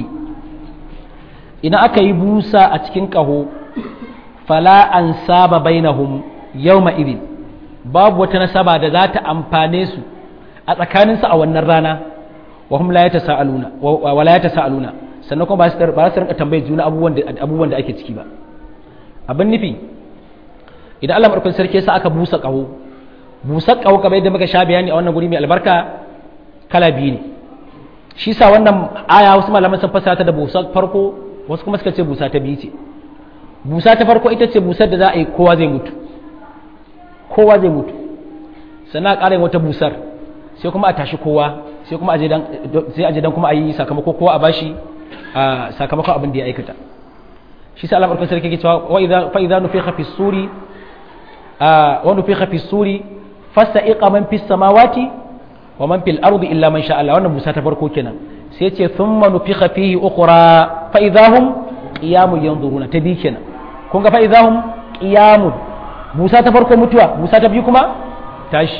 Speaker 1: idan aka yi busa a cikin kaho fala ansaba bainahum yawma idin babu wata nasaba da za ta amfane su a tsakaninsu a wannan rana wa hum la yatasaaluna wa la yatasaaluna sannan kuma ba su ba su rinka tambayar juna abubuwan da abubuwan da ake ciki ba abin nufi idan Allah madaukakin sarki sa aka busa kaho busa kaho kamar yadda muka sha bayani a wannan guri mai albarka kala biyu ne shi sa wannan aya wasu malaman sun fassara ta da busa farko wasu kuma suka ce busa ta biyu ce busa ta farko ita ce busar da za a yi kowa zai mutu kowa zai mutu sannan a ƙara yin wata busar sai kuma a tashi kowa sai kuma sai a je dan kuma a yi sakamako kowa a bashi a sakamakon abin da ya aikata shi sa Allah barkan sarki ke cewa wa idza fa idza nufikha fi suri wa nufikha fi suri fasta'iqa man fis samawati wa man fil ardi illa man sha Allah wannan musa ta farko kenan sai ce thumma nufikha fihi ukhra fa idza hum qiyamun yanzuruna ta bi kenan kun ga fa idza hum qiyamun musa ta farko mutuwa musa ta biyu kuma tashi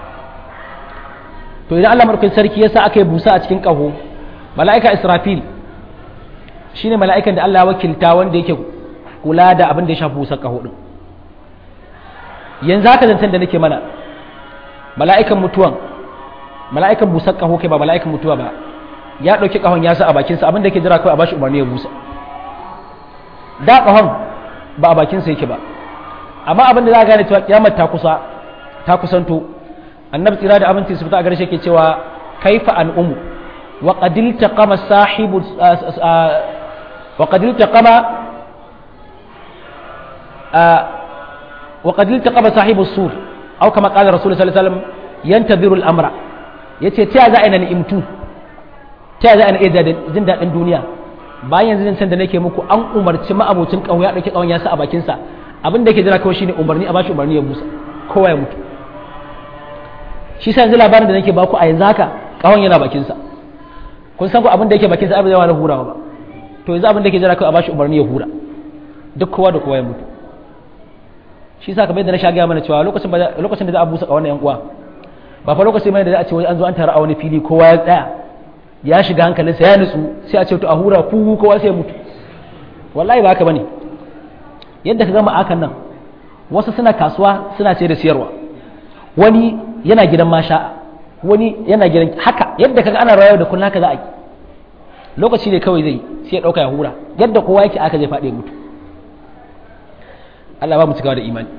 Speaker 1: to idan Allah madaukakin sarki yasa aka yi busa a cikin kaho mala'ika Israfil shine mala'ikan da Allah ya wakilta wanda yake kula da abin da ya shafi busar kaho din yanzu haka zancen da nake mana mala'ikan mutuwan mala'ikan busar kaho kai ba mala'ikan mutuwa ba ya dauki kahon ya sa a bakinsa abin da yake jira kawai a bashi umarni ya busa da kahon ba a bakinsa yake ba amma abin da za a gane cewa kiyamar ta kusa ta kusanto annabi tsira da aminci su fita a garshe ke cewa kaifa al'umu wa qadil taqama sahibu wa qadil taqama wa qadil taqama sahibu sur aw kama qala rasul sallallahu alaihi wasallam yantadhiru al-amra yace ta za a ina ni'imtu ta za a ina iya jin dadin duniya bayan yanzu da nake muku an umarci ma'abocin kawo ya dauki kawon ya sa a bakin sa abin da yake jira kawai shine umarni a bashi umarni ya busa kowa ya mutu shi sa yanzu labarin da nake baku a yanzu haka kawon yana bakinsa kun san ku abin da yake bakinsa abin da yawa na hurawa ba to yanzu abin da yake jira kawai a bashi umarni ya hura duk kowa da kowa ya mutu shi sa kamar yadda na sha gaya mana cewa lokacin lokacin da za a busa kawon yan uwa ba fa lokacin mai da za a ce wai an zo an tara a wani fili kowa ya tsaya ya shiga hankalinsa ya nutsu sai a ce to a hura ku kowa sai ya mutu wallahi ba haka bane yadda ka gama akan nan wasu suna kasuwa suna ce da siyarwa wani yana gidan masha wani yana gidan haka yadda kaga ana rayuwa da kullum haka za a yi lokaci ne kawai zai sai ya dauka ya hura yadda kowa yake aka zai faɗi mutu Allah ba mu cikawa da imani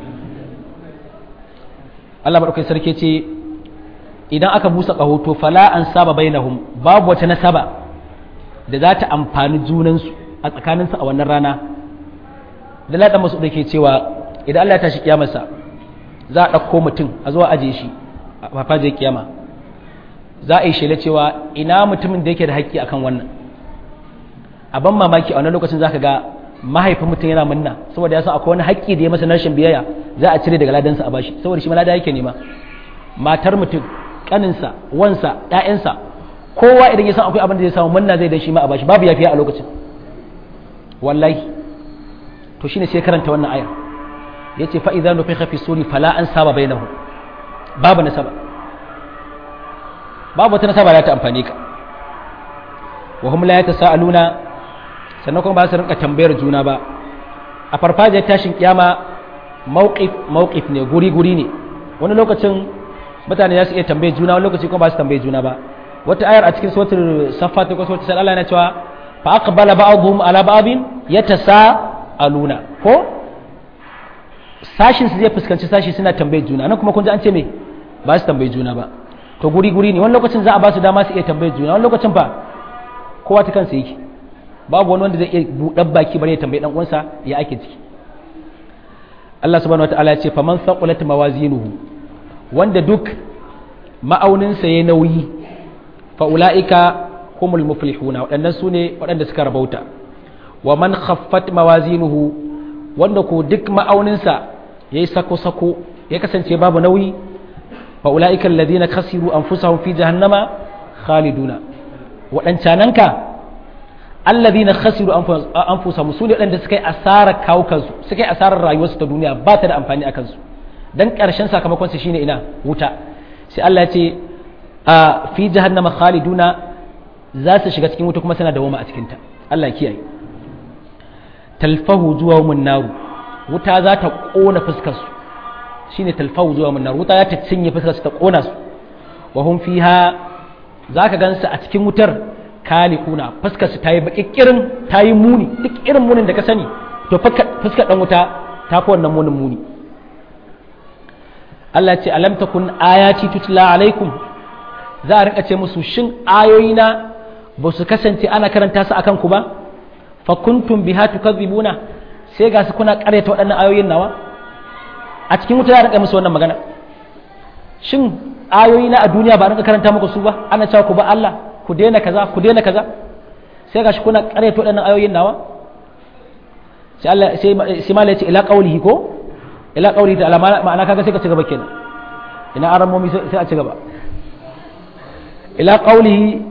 Speaker 1: Allah madaukakin sarki ce idan aka busa ƙaho to fala an saba bainahum babu wata nasaba da za ta amfani junansu a tsakaninsu a wannan rana da ladan masu da ke cewa idan Allah ya tashi kiyamarsa za a ɗauko mutum a zuwa aje shi a farfajiyar kiyama za a yi shela cewa ina mutumin da yake da haƙƙi akan wannan a ban mamaki a wani lokacin za ka ga mahaifin mutum yana munna saboda ya san akwai wani haƙƙi da ya masa rashin biyayya za a cire daga ladansa a bashi saboda shi ma lada yake nema matar mutum kaninsa wansa ƴaƴansa kowa idan ya san akwai abin da zai samu munna zai da shi ma a bashi babu yafiya a lokacin wallahi to shine sai karanta wannan ayar yace fa idza nufikha fi suri fala an saba bainahu babu nasaba babu wata nasaba da ta amfani ka wa hum la yatasaaluna sannan kuma ba su rinka tambayar juna ba a farfajiyar tashin kiyama mawqif mawqif ne guri guri ne wani lokacin mutane za su iya tambayar juna wani lokaci kuma ba su tambayar juna ba wata ayar a cikin suratul saffat ko suratul sai Allah yana cewa fa aqbala ba'dhum ala ba'dhin yatasaaluna ko sashin su zai fuskanci sashi suna tambayar juna nan kuma kun ji an ce me ba su tambayi juna ba to guri guri ne wani lokacin za a ba su dama su iya tambayar juna wani lokacin fa kowa ta kansa yake babu wani wanda zai iya buɗar baki bare ya tambayi dan uwansa ya ake ciki Allah subhanahu wataala ya ce faman thaqulat mawazinuhu wanda duk ma'auninsa ya nauyi fa ulaika humul muflihuna waɗannan su ne waɗanda suka rabauta wa man khaffat mawazinuhu wanda ko duk ma'auninsa yayi sako-sako ya kasance babu nauyi fa ulaika alladhina khasiru anfusahum fi jahannama khaliduna waɗancananka alladhina khasiru anfusahum su ne waɗanda suka yi asarar kawo kansu suka yi asarar rayuwarsu ta duniya ba ta da amfani a kansu dan ƙarshen sakamakon su shine ina wuta sai Allah ya ce a fi jahannama khaliduna za su shiga cikin wuta kuma suna dawoma a cikinta Allah ya kiyaye talfahu zuwa mun naru wuta za ta kona fuskar su shine talfahu zuwa mun naru wuta za ta cinye fuskar su ta kona su wa hum fiha zaka gansu a cikin wutar kalikuna fuskar su tayi bakikirin tayi muni duk irin munin da ka sani to fuskar dan wuta ta fi wannan munin muni Allah ce alam takun ayati tutla alaikum za a rinka ce musu shin ayoyina ba su kasance ana karanta su akan ku ba fa kuntum biha tukadzibuna sai ga su kuna karyata waɗannan ayoyin nawa a cikin wuta za a rinka musu wannan magana shin ayoyina a duniya ba a rinka karanta muku su ba ana cewa ku ba Allah ku daina kaza ku daina kaza sai ga shi kuna karyata waɗannan ayoyin nawa sai Allah sai sai malai ce ila qaulihi ko ila qaulihi ta'ala ma'ana kaga sai ka ci gaba kenan ina aramomi sai a ci gaba ila qaulihi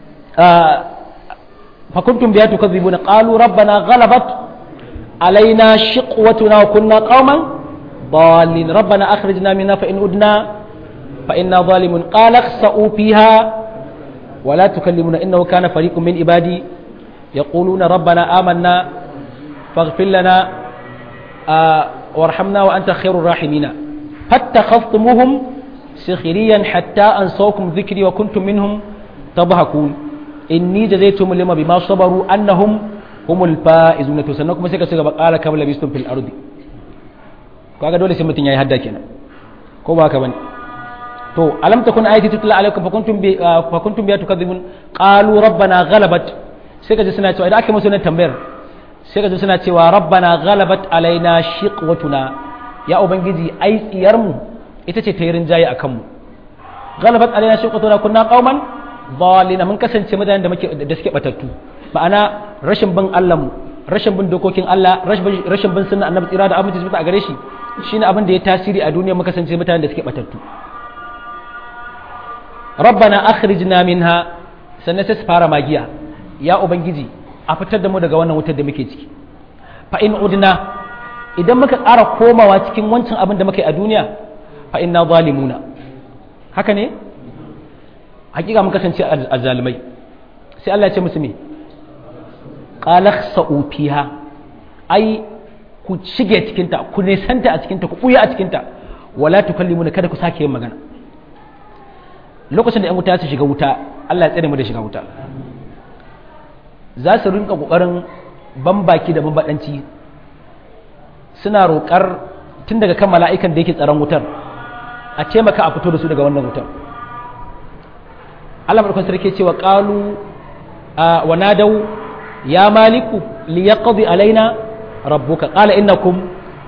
Speaker 1: fa kuntum biha tukadhibuna qalu rabbana ghalabat alaina shiqwatuna wa kunna qauman ضالين ربنا أخرجنا منها فإن أدنا فإنا ظالمون قال اخسأوا فيها ولا تكلمون إنه كان فريق من عبادي يقولون ربنا آمنا فاغفر لنا آه وارحمنا وأنت خير الراحمين فاتخذتموهم سخريا حتى أنسوكم ذكري وكنتم منهم تضحكون إني جزيتهم لما بما صبروا أنهم هم الفائزون تسنكم سيكا سيكا قال كم لبستم في الأرض kaga dole sai mutun yayi hadda kenan ko ba ka bane to alam takun ayati tutla alaikum fa kuntum bi fa kuntum bi tukadzibun qalu rabbana ghalabat sai kaje suna cewa idan aka musu wannan tambayar sai kaje suna cewa rabbana ghalabat alaina shiqwatuna ya ubangiji ai tsiyar mu ita ce ta yi rinjaye akan mu ghalabat alaina shiqwatuna kunna qauman dhalina mun kasance mutanen da muke da suke batattu ma'ana rashin bin Allah mu rashin bin dokokin Allah rashin bin sunna annabi tsira da abinci a gare shi shine abin da ya tasiri a duniya muka kasance mutanen da suke batattu rabbana akhrijna minha sannan sai su fara magiya ya ubangiji a fitar da mu daga wannan wutar da muke ciki fa in udna idan muka ƙara komawa cikin wancan abin da muke a duniya fa inna zalimuna haka ne hakika mun kasance a zalimai sai Allah ya ce musu me qala khsa'u fiha ai ku shige cikinta ku nesanta a cikinta ku buya a cikinta wala tukallimuna kada ku sake yin magana lokacin da 'yan wuta su shiga wuta Allah ya tsere mu da shiga wuta za su rinka kokarin bambaki da bambadanci suna roƙar tun daga kan mala'ikan da yake tsaron wutar a taimaka a fito da su daga wannan wutar Allah madaukakin sarki cewa qalu wa nadau ya maliku liyaqdi alaina rabbuka qala innakum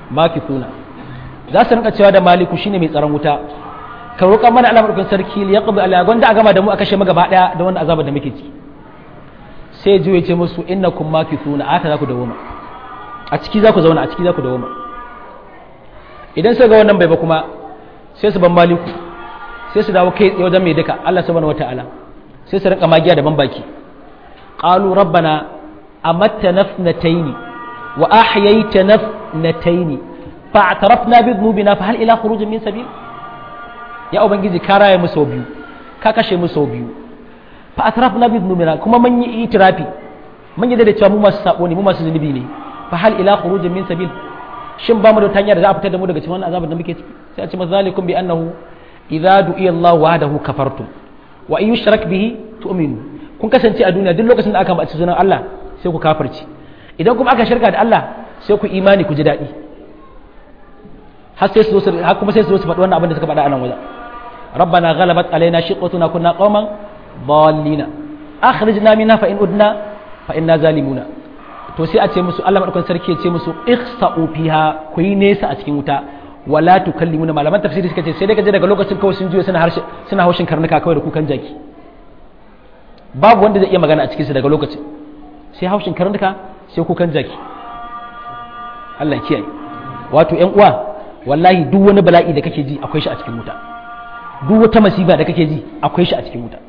Speaker 1: makithuna za su rinka cewa da maliku shine mai tsaron wuta ka roƙa mana Allah madaukakin sarki ya qadi ala gwanda a gama da mu a kashe mu gaba daya da wannan azaba da muke ci sai ji ya ce musu innakum makithuna aka za ku dawo a ciki za ku zauna a ciki za ku dawo idan sai ga wannan bai ba kuma sai su ban maliku sai su dawo kai wajen mai duka Allah subhanahu wataala sai su rinka magiya da ban baki qalu rabbana amatta nafnataini wa ahyayta nafnataini fa'tarafna bi dhunubina fa hal ila khurujin min sabil ya ubangiji ka raye mu sau biyu ka kashe mu sau biyu fa atrafna bi dhunubina kuma mun yi itirafi mun yi da cewa mu masu sabo ne mu masu zunubi ne fa hal ila khurujin min sabil shin ba mu da hanya da za a fitar da mu daga cikin wannan azabar da muke ciki sai a ce mazalikum bi annahu idza du'iya Allah wahdahu kafartum wa in yushrak bihi tu'minu kun kasance a duniya duk lokacin da aka bace sunan Allah sai ku kafirci idan kuma aka shirka da Allah sai ku imani ku ji daɗi har sai su har kuma sai su su faɗi wannan abin da suka faɗa a nan wajen rabbana ghalabat alaina shiqwatuna kunna qauman dallina akhrijna minha fa in udna fa inna zalimuna to sai a ce musu Allah madaukakin sarki ya ce musu ihsa'u fiha ku yi nesa a cikin wuta wala tukallimuna malaman tafsiri suka ce sai dai kaje daga lokacin kawai sun juyo suna harshe suna haushin karnuka kawai da kukan jaki babu wanda zai iya magana a cikin su daga lokacin sai haushin karnuka sai kukan jaki Allah kiyaye wato ƴan uwa wallahi duk wani bala'i da kake ji akwai shi a cikin wuta duk wata masifa da kake ji akwai shi a cikin wuta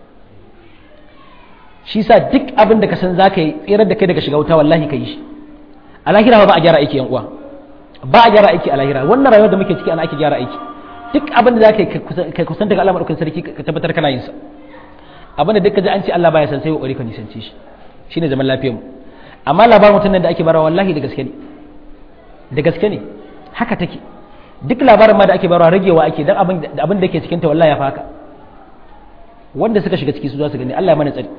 Speaker 1: shi sa duk abin da ka san za ka yi tsirar da kai daga shiga wuta wallahi ka yi shi a lahira ba a gyara aiki yan uwa ba a gyara aiki a lahira wannan rayuwar da muke ciki ana ake gyara aiki duk abin da za ka yi ka kusan daga Allah madaukakin sarki ka tabbatar kana yin sa abin da duk ka ji an ce Allah baya san sai kokari ka nisance shi shine zaman lafiyar mu amma labarin mutum nan da ake barawa wallahi da gaske ne da gaske ne haka take duk labarin ma da ake barawa ragewa ake dan abin da abin da ke cikin ta wallahi ya faka wanda suka shiga ciki su za su gani Allah ya mana tsari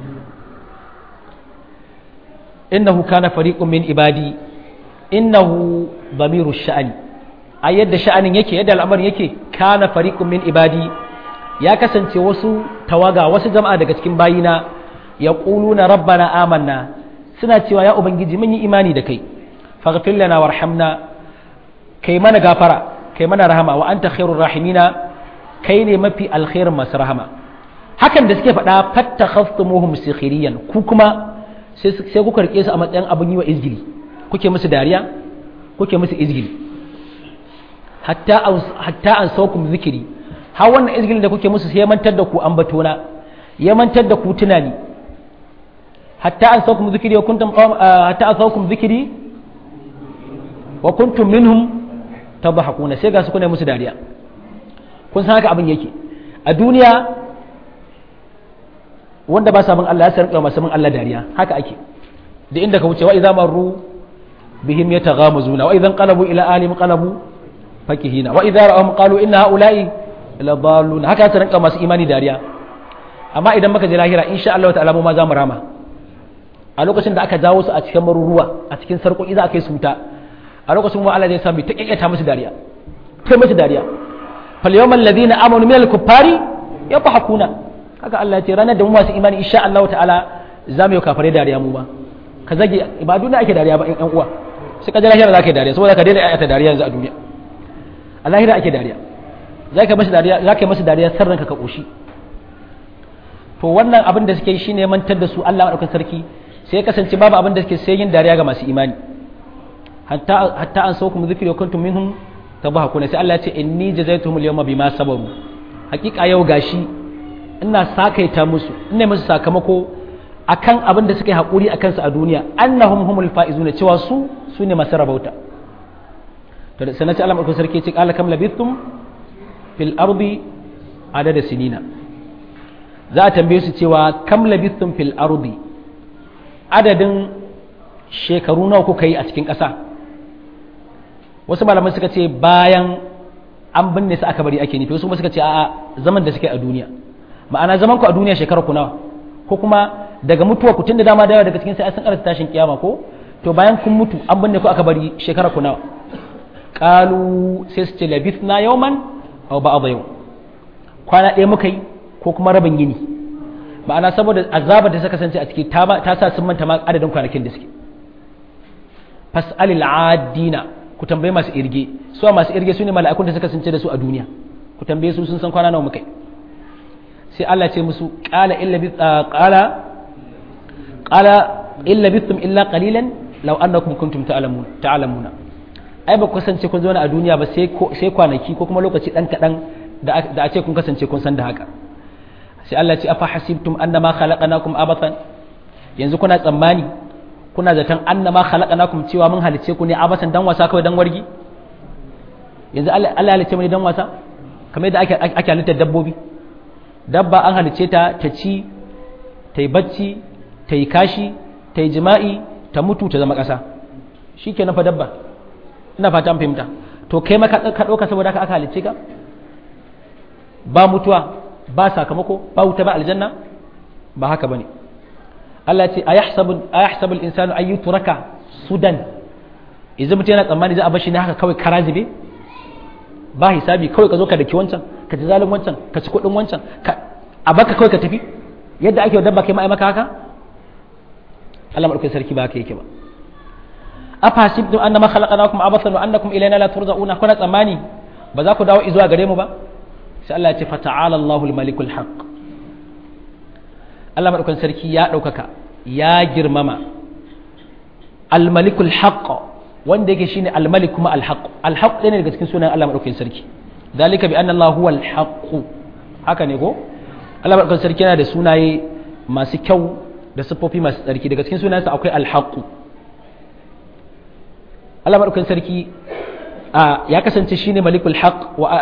Speaker 1: innahu kana fariqun min ibadi innahu damiru sha'ani a yadda sha'anin yake yadda al'amarin yake kana fariqun min ibadi ya kasance wasu tawaga wasu jama'a daga cikin bayina yaquluna rabbana amanna suna cewa ya ubangiji mun yi imani da kai faghfir lana warhamna kai mana gafara kai mana rahama wa anta khairur rahimina kai ne mafi alkhairin masu rahama hakan da suke faɗa fattakhastumuhum sikhiriyan ku kuma sai kuka rike su a matsayin abin yi wa izgili kuke musu dariya kuke musu izgili hatta an saukum zikiri har wannan izgilin da kuke musu sai ya mantar da ku ambatona ya mantar da ku tunani hatta an saukum zikiri wa kuntum hatta an saukum zikiri wa kuntum minhum tadhakuna sai ga su kuna musu dariya kun san haka abin yake a duniya wanda ba sabon Allah ya san rinka masu Allah dariya haka ake da inda ka wuce wa idza marru bihim yataghamazuna wa idan qalabu ila alim qalabu fakihina wa idza ra'ahum qalu inna haula'i la dallun haka ta rinka masu imani dariya amma idan muka je lahira insha Allah ta'ala mu ma za mu rama a lokacin da aka jawo su a cikin maruruwa a cikin sarƙoƙi za a kai su wuta a lokacin mu Allah zai sa mu ta kikkata musu dariya ta musu dariya fal yawmal ladina amanu minal kuffari yadhakuna haka Allah ya ce ranar da mu masu imani insha Allah ta'ala za mu yi kafare dariya mu ba ka zage ba duniya ake dariya ba ƴan uwa sai ka ji lahira za ka yi dariya saboda ka daina ayata dariya yanzu a duniya a lahira ake dariya za ka masa dariya za ka yi masa dariya sarranka ka koshi to wannan abin da suke yi shine mantar da su Allah madaukakin sarki sai ya kasance babu abin da suke sai yin dariya ga masu imani hatta hatta an saukum dhikri wa kuntum minhum tabahakuna sai Allah ya ce inni jazaituhum al-yawma bima sabaru hakika yau gashi ina sakaita musu ina musu sakamako akan abin da suka yi haƙuri a kansu a duniya annahum humul faizuna cewa su su ne masu rabauta to da sanaci Allah mai sarki ce qala kam labithum fil ardi adada sinina za a tambaye su cewa kam labithum fil ardi adadin shekaru nawa kuka yi a cikin ƙasa wasu malaman suka ce bayan an binne su aka bari ake nufi wasu kuma suka ce a'a zaman da suke a duniya ma'ana zaman ku a duniya shekarar ku nawa ko kuma daga mutuwa ku tun da dama da yawa daga cikin sai sun karanta tashin kiyama ko to bayan kun mutu an binne ku aka bari shekarar ku nawa qalu sai su ce labithna yawman aw ba'd yawm kwana ɗaya muka yi ko kuma rabin yini ma'ana saboda azabar da suka kasance a ciki ta ta sa sun manta ma adadin kwanakin da suke fas'alil adina ku tambaye masu irge su masu irge su ne mala'ikun da suka kasance da su a duniya ku tambaye su sun san kwana nawa muka sai Allah ce musu qala illa bi qala qala illa bitum illa qalilan law annakum kuntum ta'lamun ta'lamuna ai ba ku kasance kun zauna a duniya ba sai sai kwanaki ko kuma lokaci dan kadan da da a ce kun kasance kun san da haka sai Allah ce afa hasibtum annama khalaqnakum abathan yanzu kuna tsammani kuna zaton annama khalaqnakum cewa mun halice ku ne abasan dan wasa kawai dan wargi yanzu Allah ya halice mu ne dan wasa kamar yadda ake ake halittar dabbobi dabba an halice ta ta ci ta yi bacci ta yi kashi ta yi jima'i ta mutu ta zama ƙasa shikenan fa dabba ina fata an fahimta to kai maka ka ɗauka saboda haka aka halice ka ba mutuwa ba sakamako ba wuta ba aljanna ba haka bane Allah ce a yahsabu al-insanu an yutraka sudan idan mutum yana tsammani za a bashi ne haka kawai kara zube ba hisabi kawai ka zo ka daki wancan ka ci zalin wancan ka ci kuɗin wancan a baka kawai ka tafi yadda ake dabba kai ma'ai maka haka Allah madaukakin sarki ba haka yake ba afa hasibtum annama khalaqnakum abathan wa annakum ilayna la turja'una kuna tsammani ba za ku dawo izuwa gare mu ba sai Allah ya ce fata'ala Allahul malikul haqq Allah maɗaukan sarki ya ɗaukaka ya girmama almalikul haqq wanda yake shine almalik kuma alhaq alhaq ɗaya ne daga cikin sunan Allah maɗaukan sarki dalika bi anna Allah huwa alhaq haka ne ko Allah maɗaukan sarki yana da sunaye masu kyau da siffofi masu tsarki daga cikin sunansa akwai alhaq Allah maɗaukan sarki ya kasance shine malikul haqq wa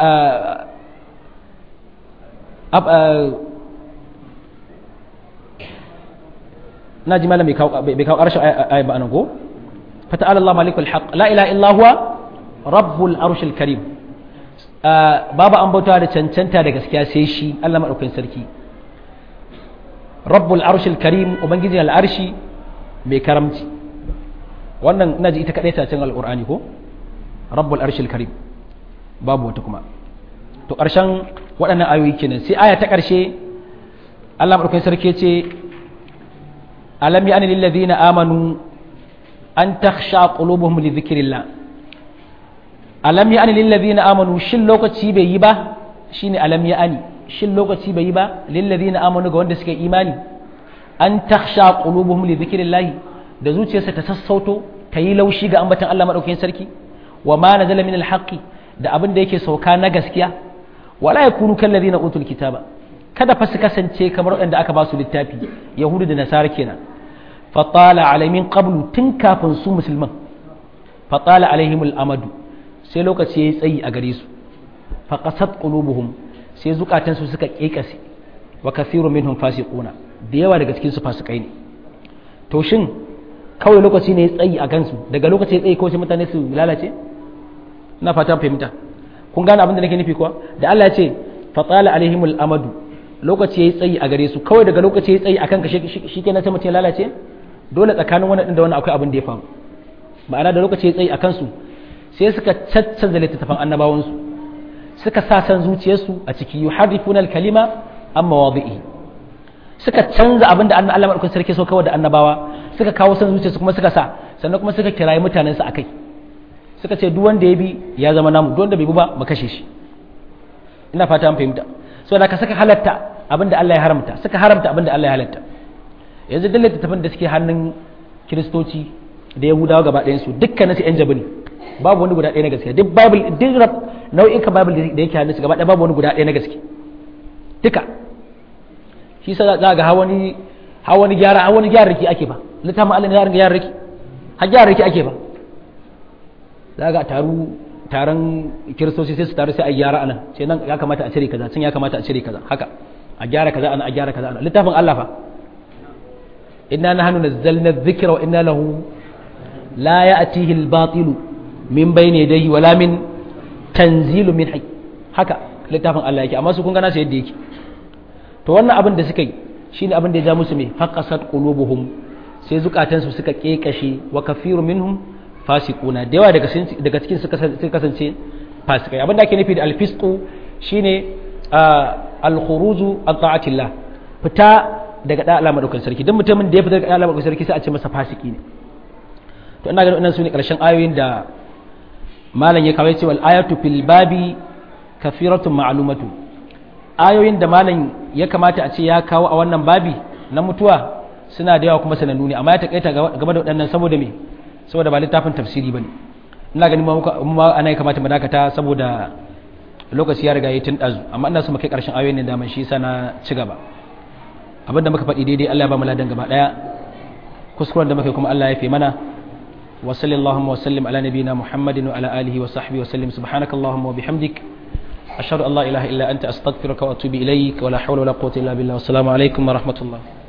Speaker 1: na ji malam bai kawo ƙarshen ayi ba anan ko fata Allah malikul haq la ilaha illa huwa rabbul arshil karim babu an bauta da cancanta da gaskiya sai shi Allah madaukakin sarki rabbul arshil karim ubangijin al'arshi mai karamci wannan ina ji ita kadai ta cin alqur'ani ko rabbul arshil karim babu wata kuma to ƙarshen waɗannan ayoyi kenan sai aya ta ƙarshe Allah madaukakin sarki ce alam ya'ni lil ladina amanu an takhsha qulubuhum li dhikrillah alam ya'ni lil ladina amanu shin lokaci bai yi ba shine alam ya'ni shin lokaci bai yi ba lil ladina amanu ga wanda suka imani an takhsha qulubuhum li dhikrillah da zuciyarsa ta sassauto ta yi laushi ga ambaton Allah madaukakin sarki wa ma nazala min al da abin da yake sauka na gaskiya wala yakunu kal ladina utul kitaba kada fa su kasance kamar waɗanda aka ba su littafi yahudu da nasara kenan fatala alaimin qablu tun kafin su musulman fatala alaihimul amadu sai lokaci yayi tsayi a gare su fa qasat qulubuhum sai zukatan su suka kekase wa kathiru minhum fasiquna da yawa daga cikin su fasikai ne to shin kawai lokaci ne tsayi a gansu daga lokaci tsayi kawai mutane su lalace ina fatan fahimta kun gane abin da nake nufi kuwa da Allah ya ce fatala alaihimul amadu lokaci yayi tsayi a gare su kawai daga lokaci yayi tsayi akan ka shi kenan sai mutum ya lalace dole tsakanin wannan da wannan akwai abin da ya faru ma'ana da lokaci yayi tsayi akan su sai suka caccanza littattafan annabawan su suka sa san zuciyarsu a ciki yuharrifuna al-kalima an mawadi'i suka canza abin da Allah madaukakin sarki so kawai da annabawa suka kawo san zuciyarsu kuma suka sa sannan kuma suka kirayi mutanen su akai suka ce duk wanda ya bi ya zama namu duk wanda bai bi ba mu kashe shi ina fata an fahimta so da ka saka halatta abinda Allah ya haramta suka haramta abinda Allah ya halatta yanzu duk littattafan da suke hannun kiristoci da yahudawa gaba ɗayan su dukkanin su yan jabi ne babu wani guda ɗaya na gaske duk bible duk nau'in ka bible da yake hannun su gaba ɗaya babu wani guda ɗaya na gaske duka shi sa za ga hawani hawani gyara hawani gyara riki ake ba littafin Allah ne ya ringa gyara riki har gyara riki ake ba za ga taru taron kiristoci sai su taru sai a gyara anan sai nan ya kamata a cire kaza can ya kamata a cire kaza haka a gyara kaza ana a gyara kaza ana littafin Allah fa inna nahnu nazzalna dhikra wa inna lahu la ya'tihi al-batil min bayni yadayhi wala min tanzilu min hayy haka littafin Allah yake amma su kun ga nasu yadda yake to wannan abin da suka yi shine abin da ya ja musu me faqasat qulubuhum sai zukatansu suka kekashe wa kafiru minhum fasiquna da yawa daga daga cikin su kasance fasikai abin da ake nufi da alfisqu shine al-khuruju an ta'atillah fita daga da Allah madaukakin sarki dan mutumin da ya fita daga da Allah madaukakin sarki sai a ce masa fasiki ne to ina ganin wannan sune karshen ayoyin da malam ya kawai cewa ayatu fil babi kafiratun ma'lumatu ayoyin da malam ya kamata a ce ya kawo a wannan babi na mutuwa suna da yawa kuma sanannu ne amma ya takaita game da waɗannan saboda me saboda ba littafin tafsiri bane ina ganin ma ana ya kamata mu dakata saboda lokaci ya riga ya tun dazu amma ina so mu kai karshen ayoyin ne da man shi yasa na ci gaba abinda muka faɗi daidai Allah ya ba mu ladan gaba daya kuskuren da muka kuma Allah ya fi mana وصلى اللهم وسلم على نبينا محمد وعلى آله وصحبه وسلم سبحانك اللهم وبحمدك أشهد أن لا إله إلا أنت أستغفرك وأتوب إليك ولا حول ولا قوة إلا بالله والسلام عليكم ورحمة الله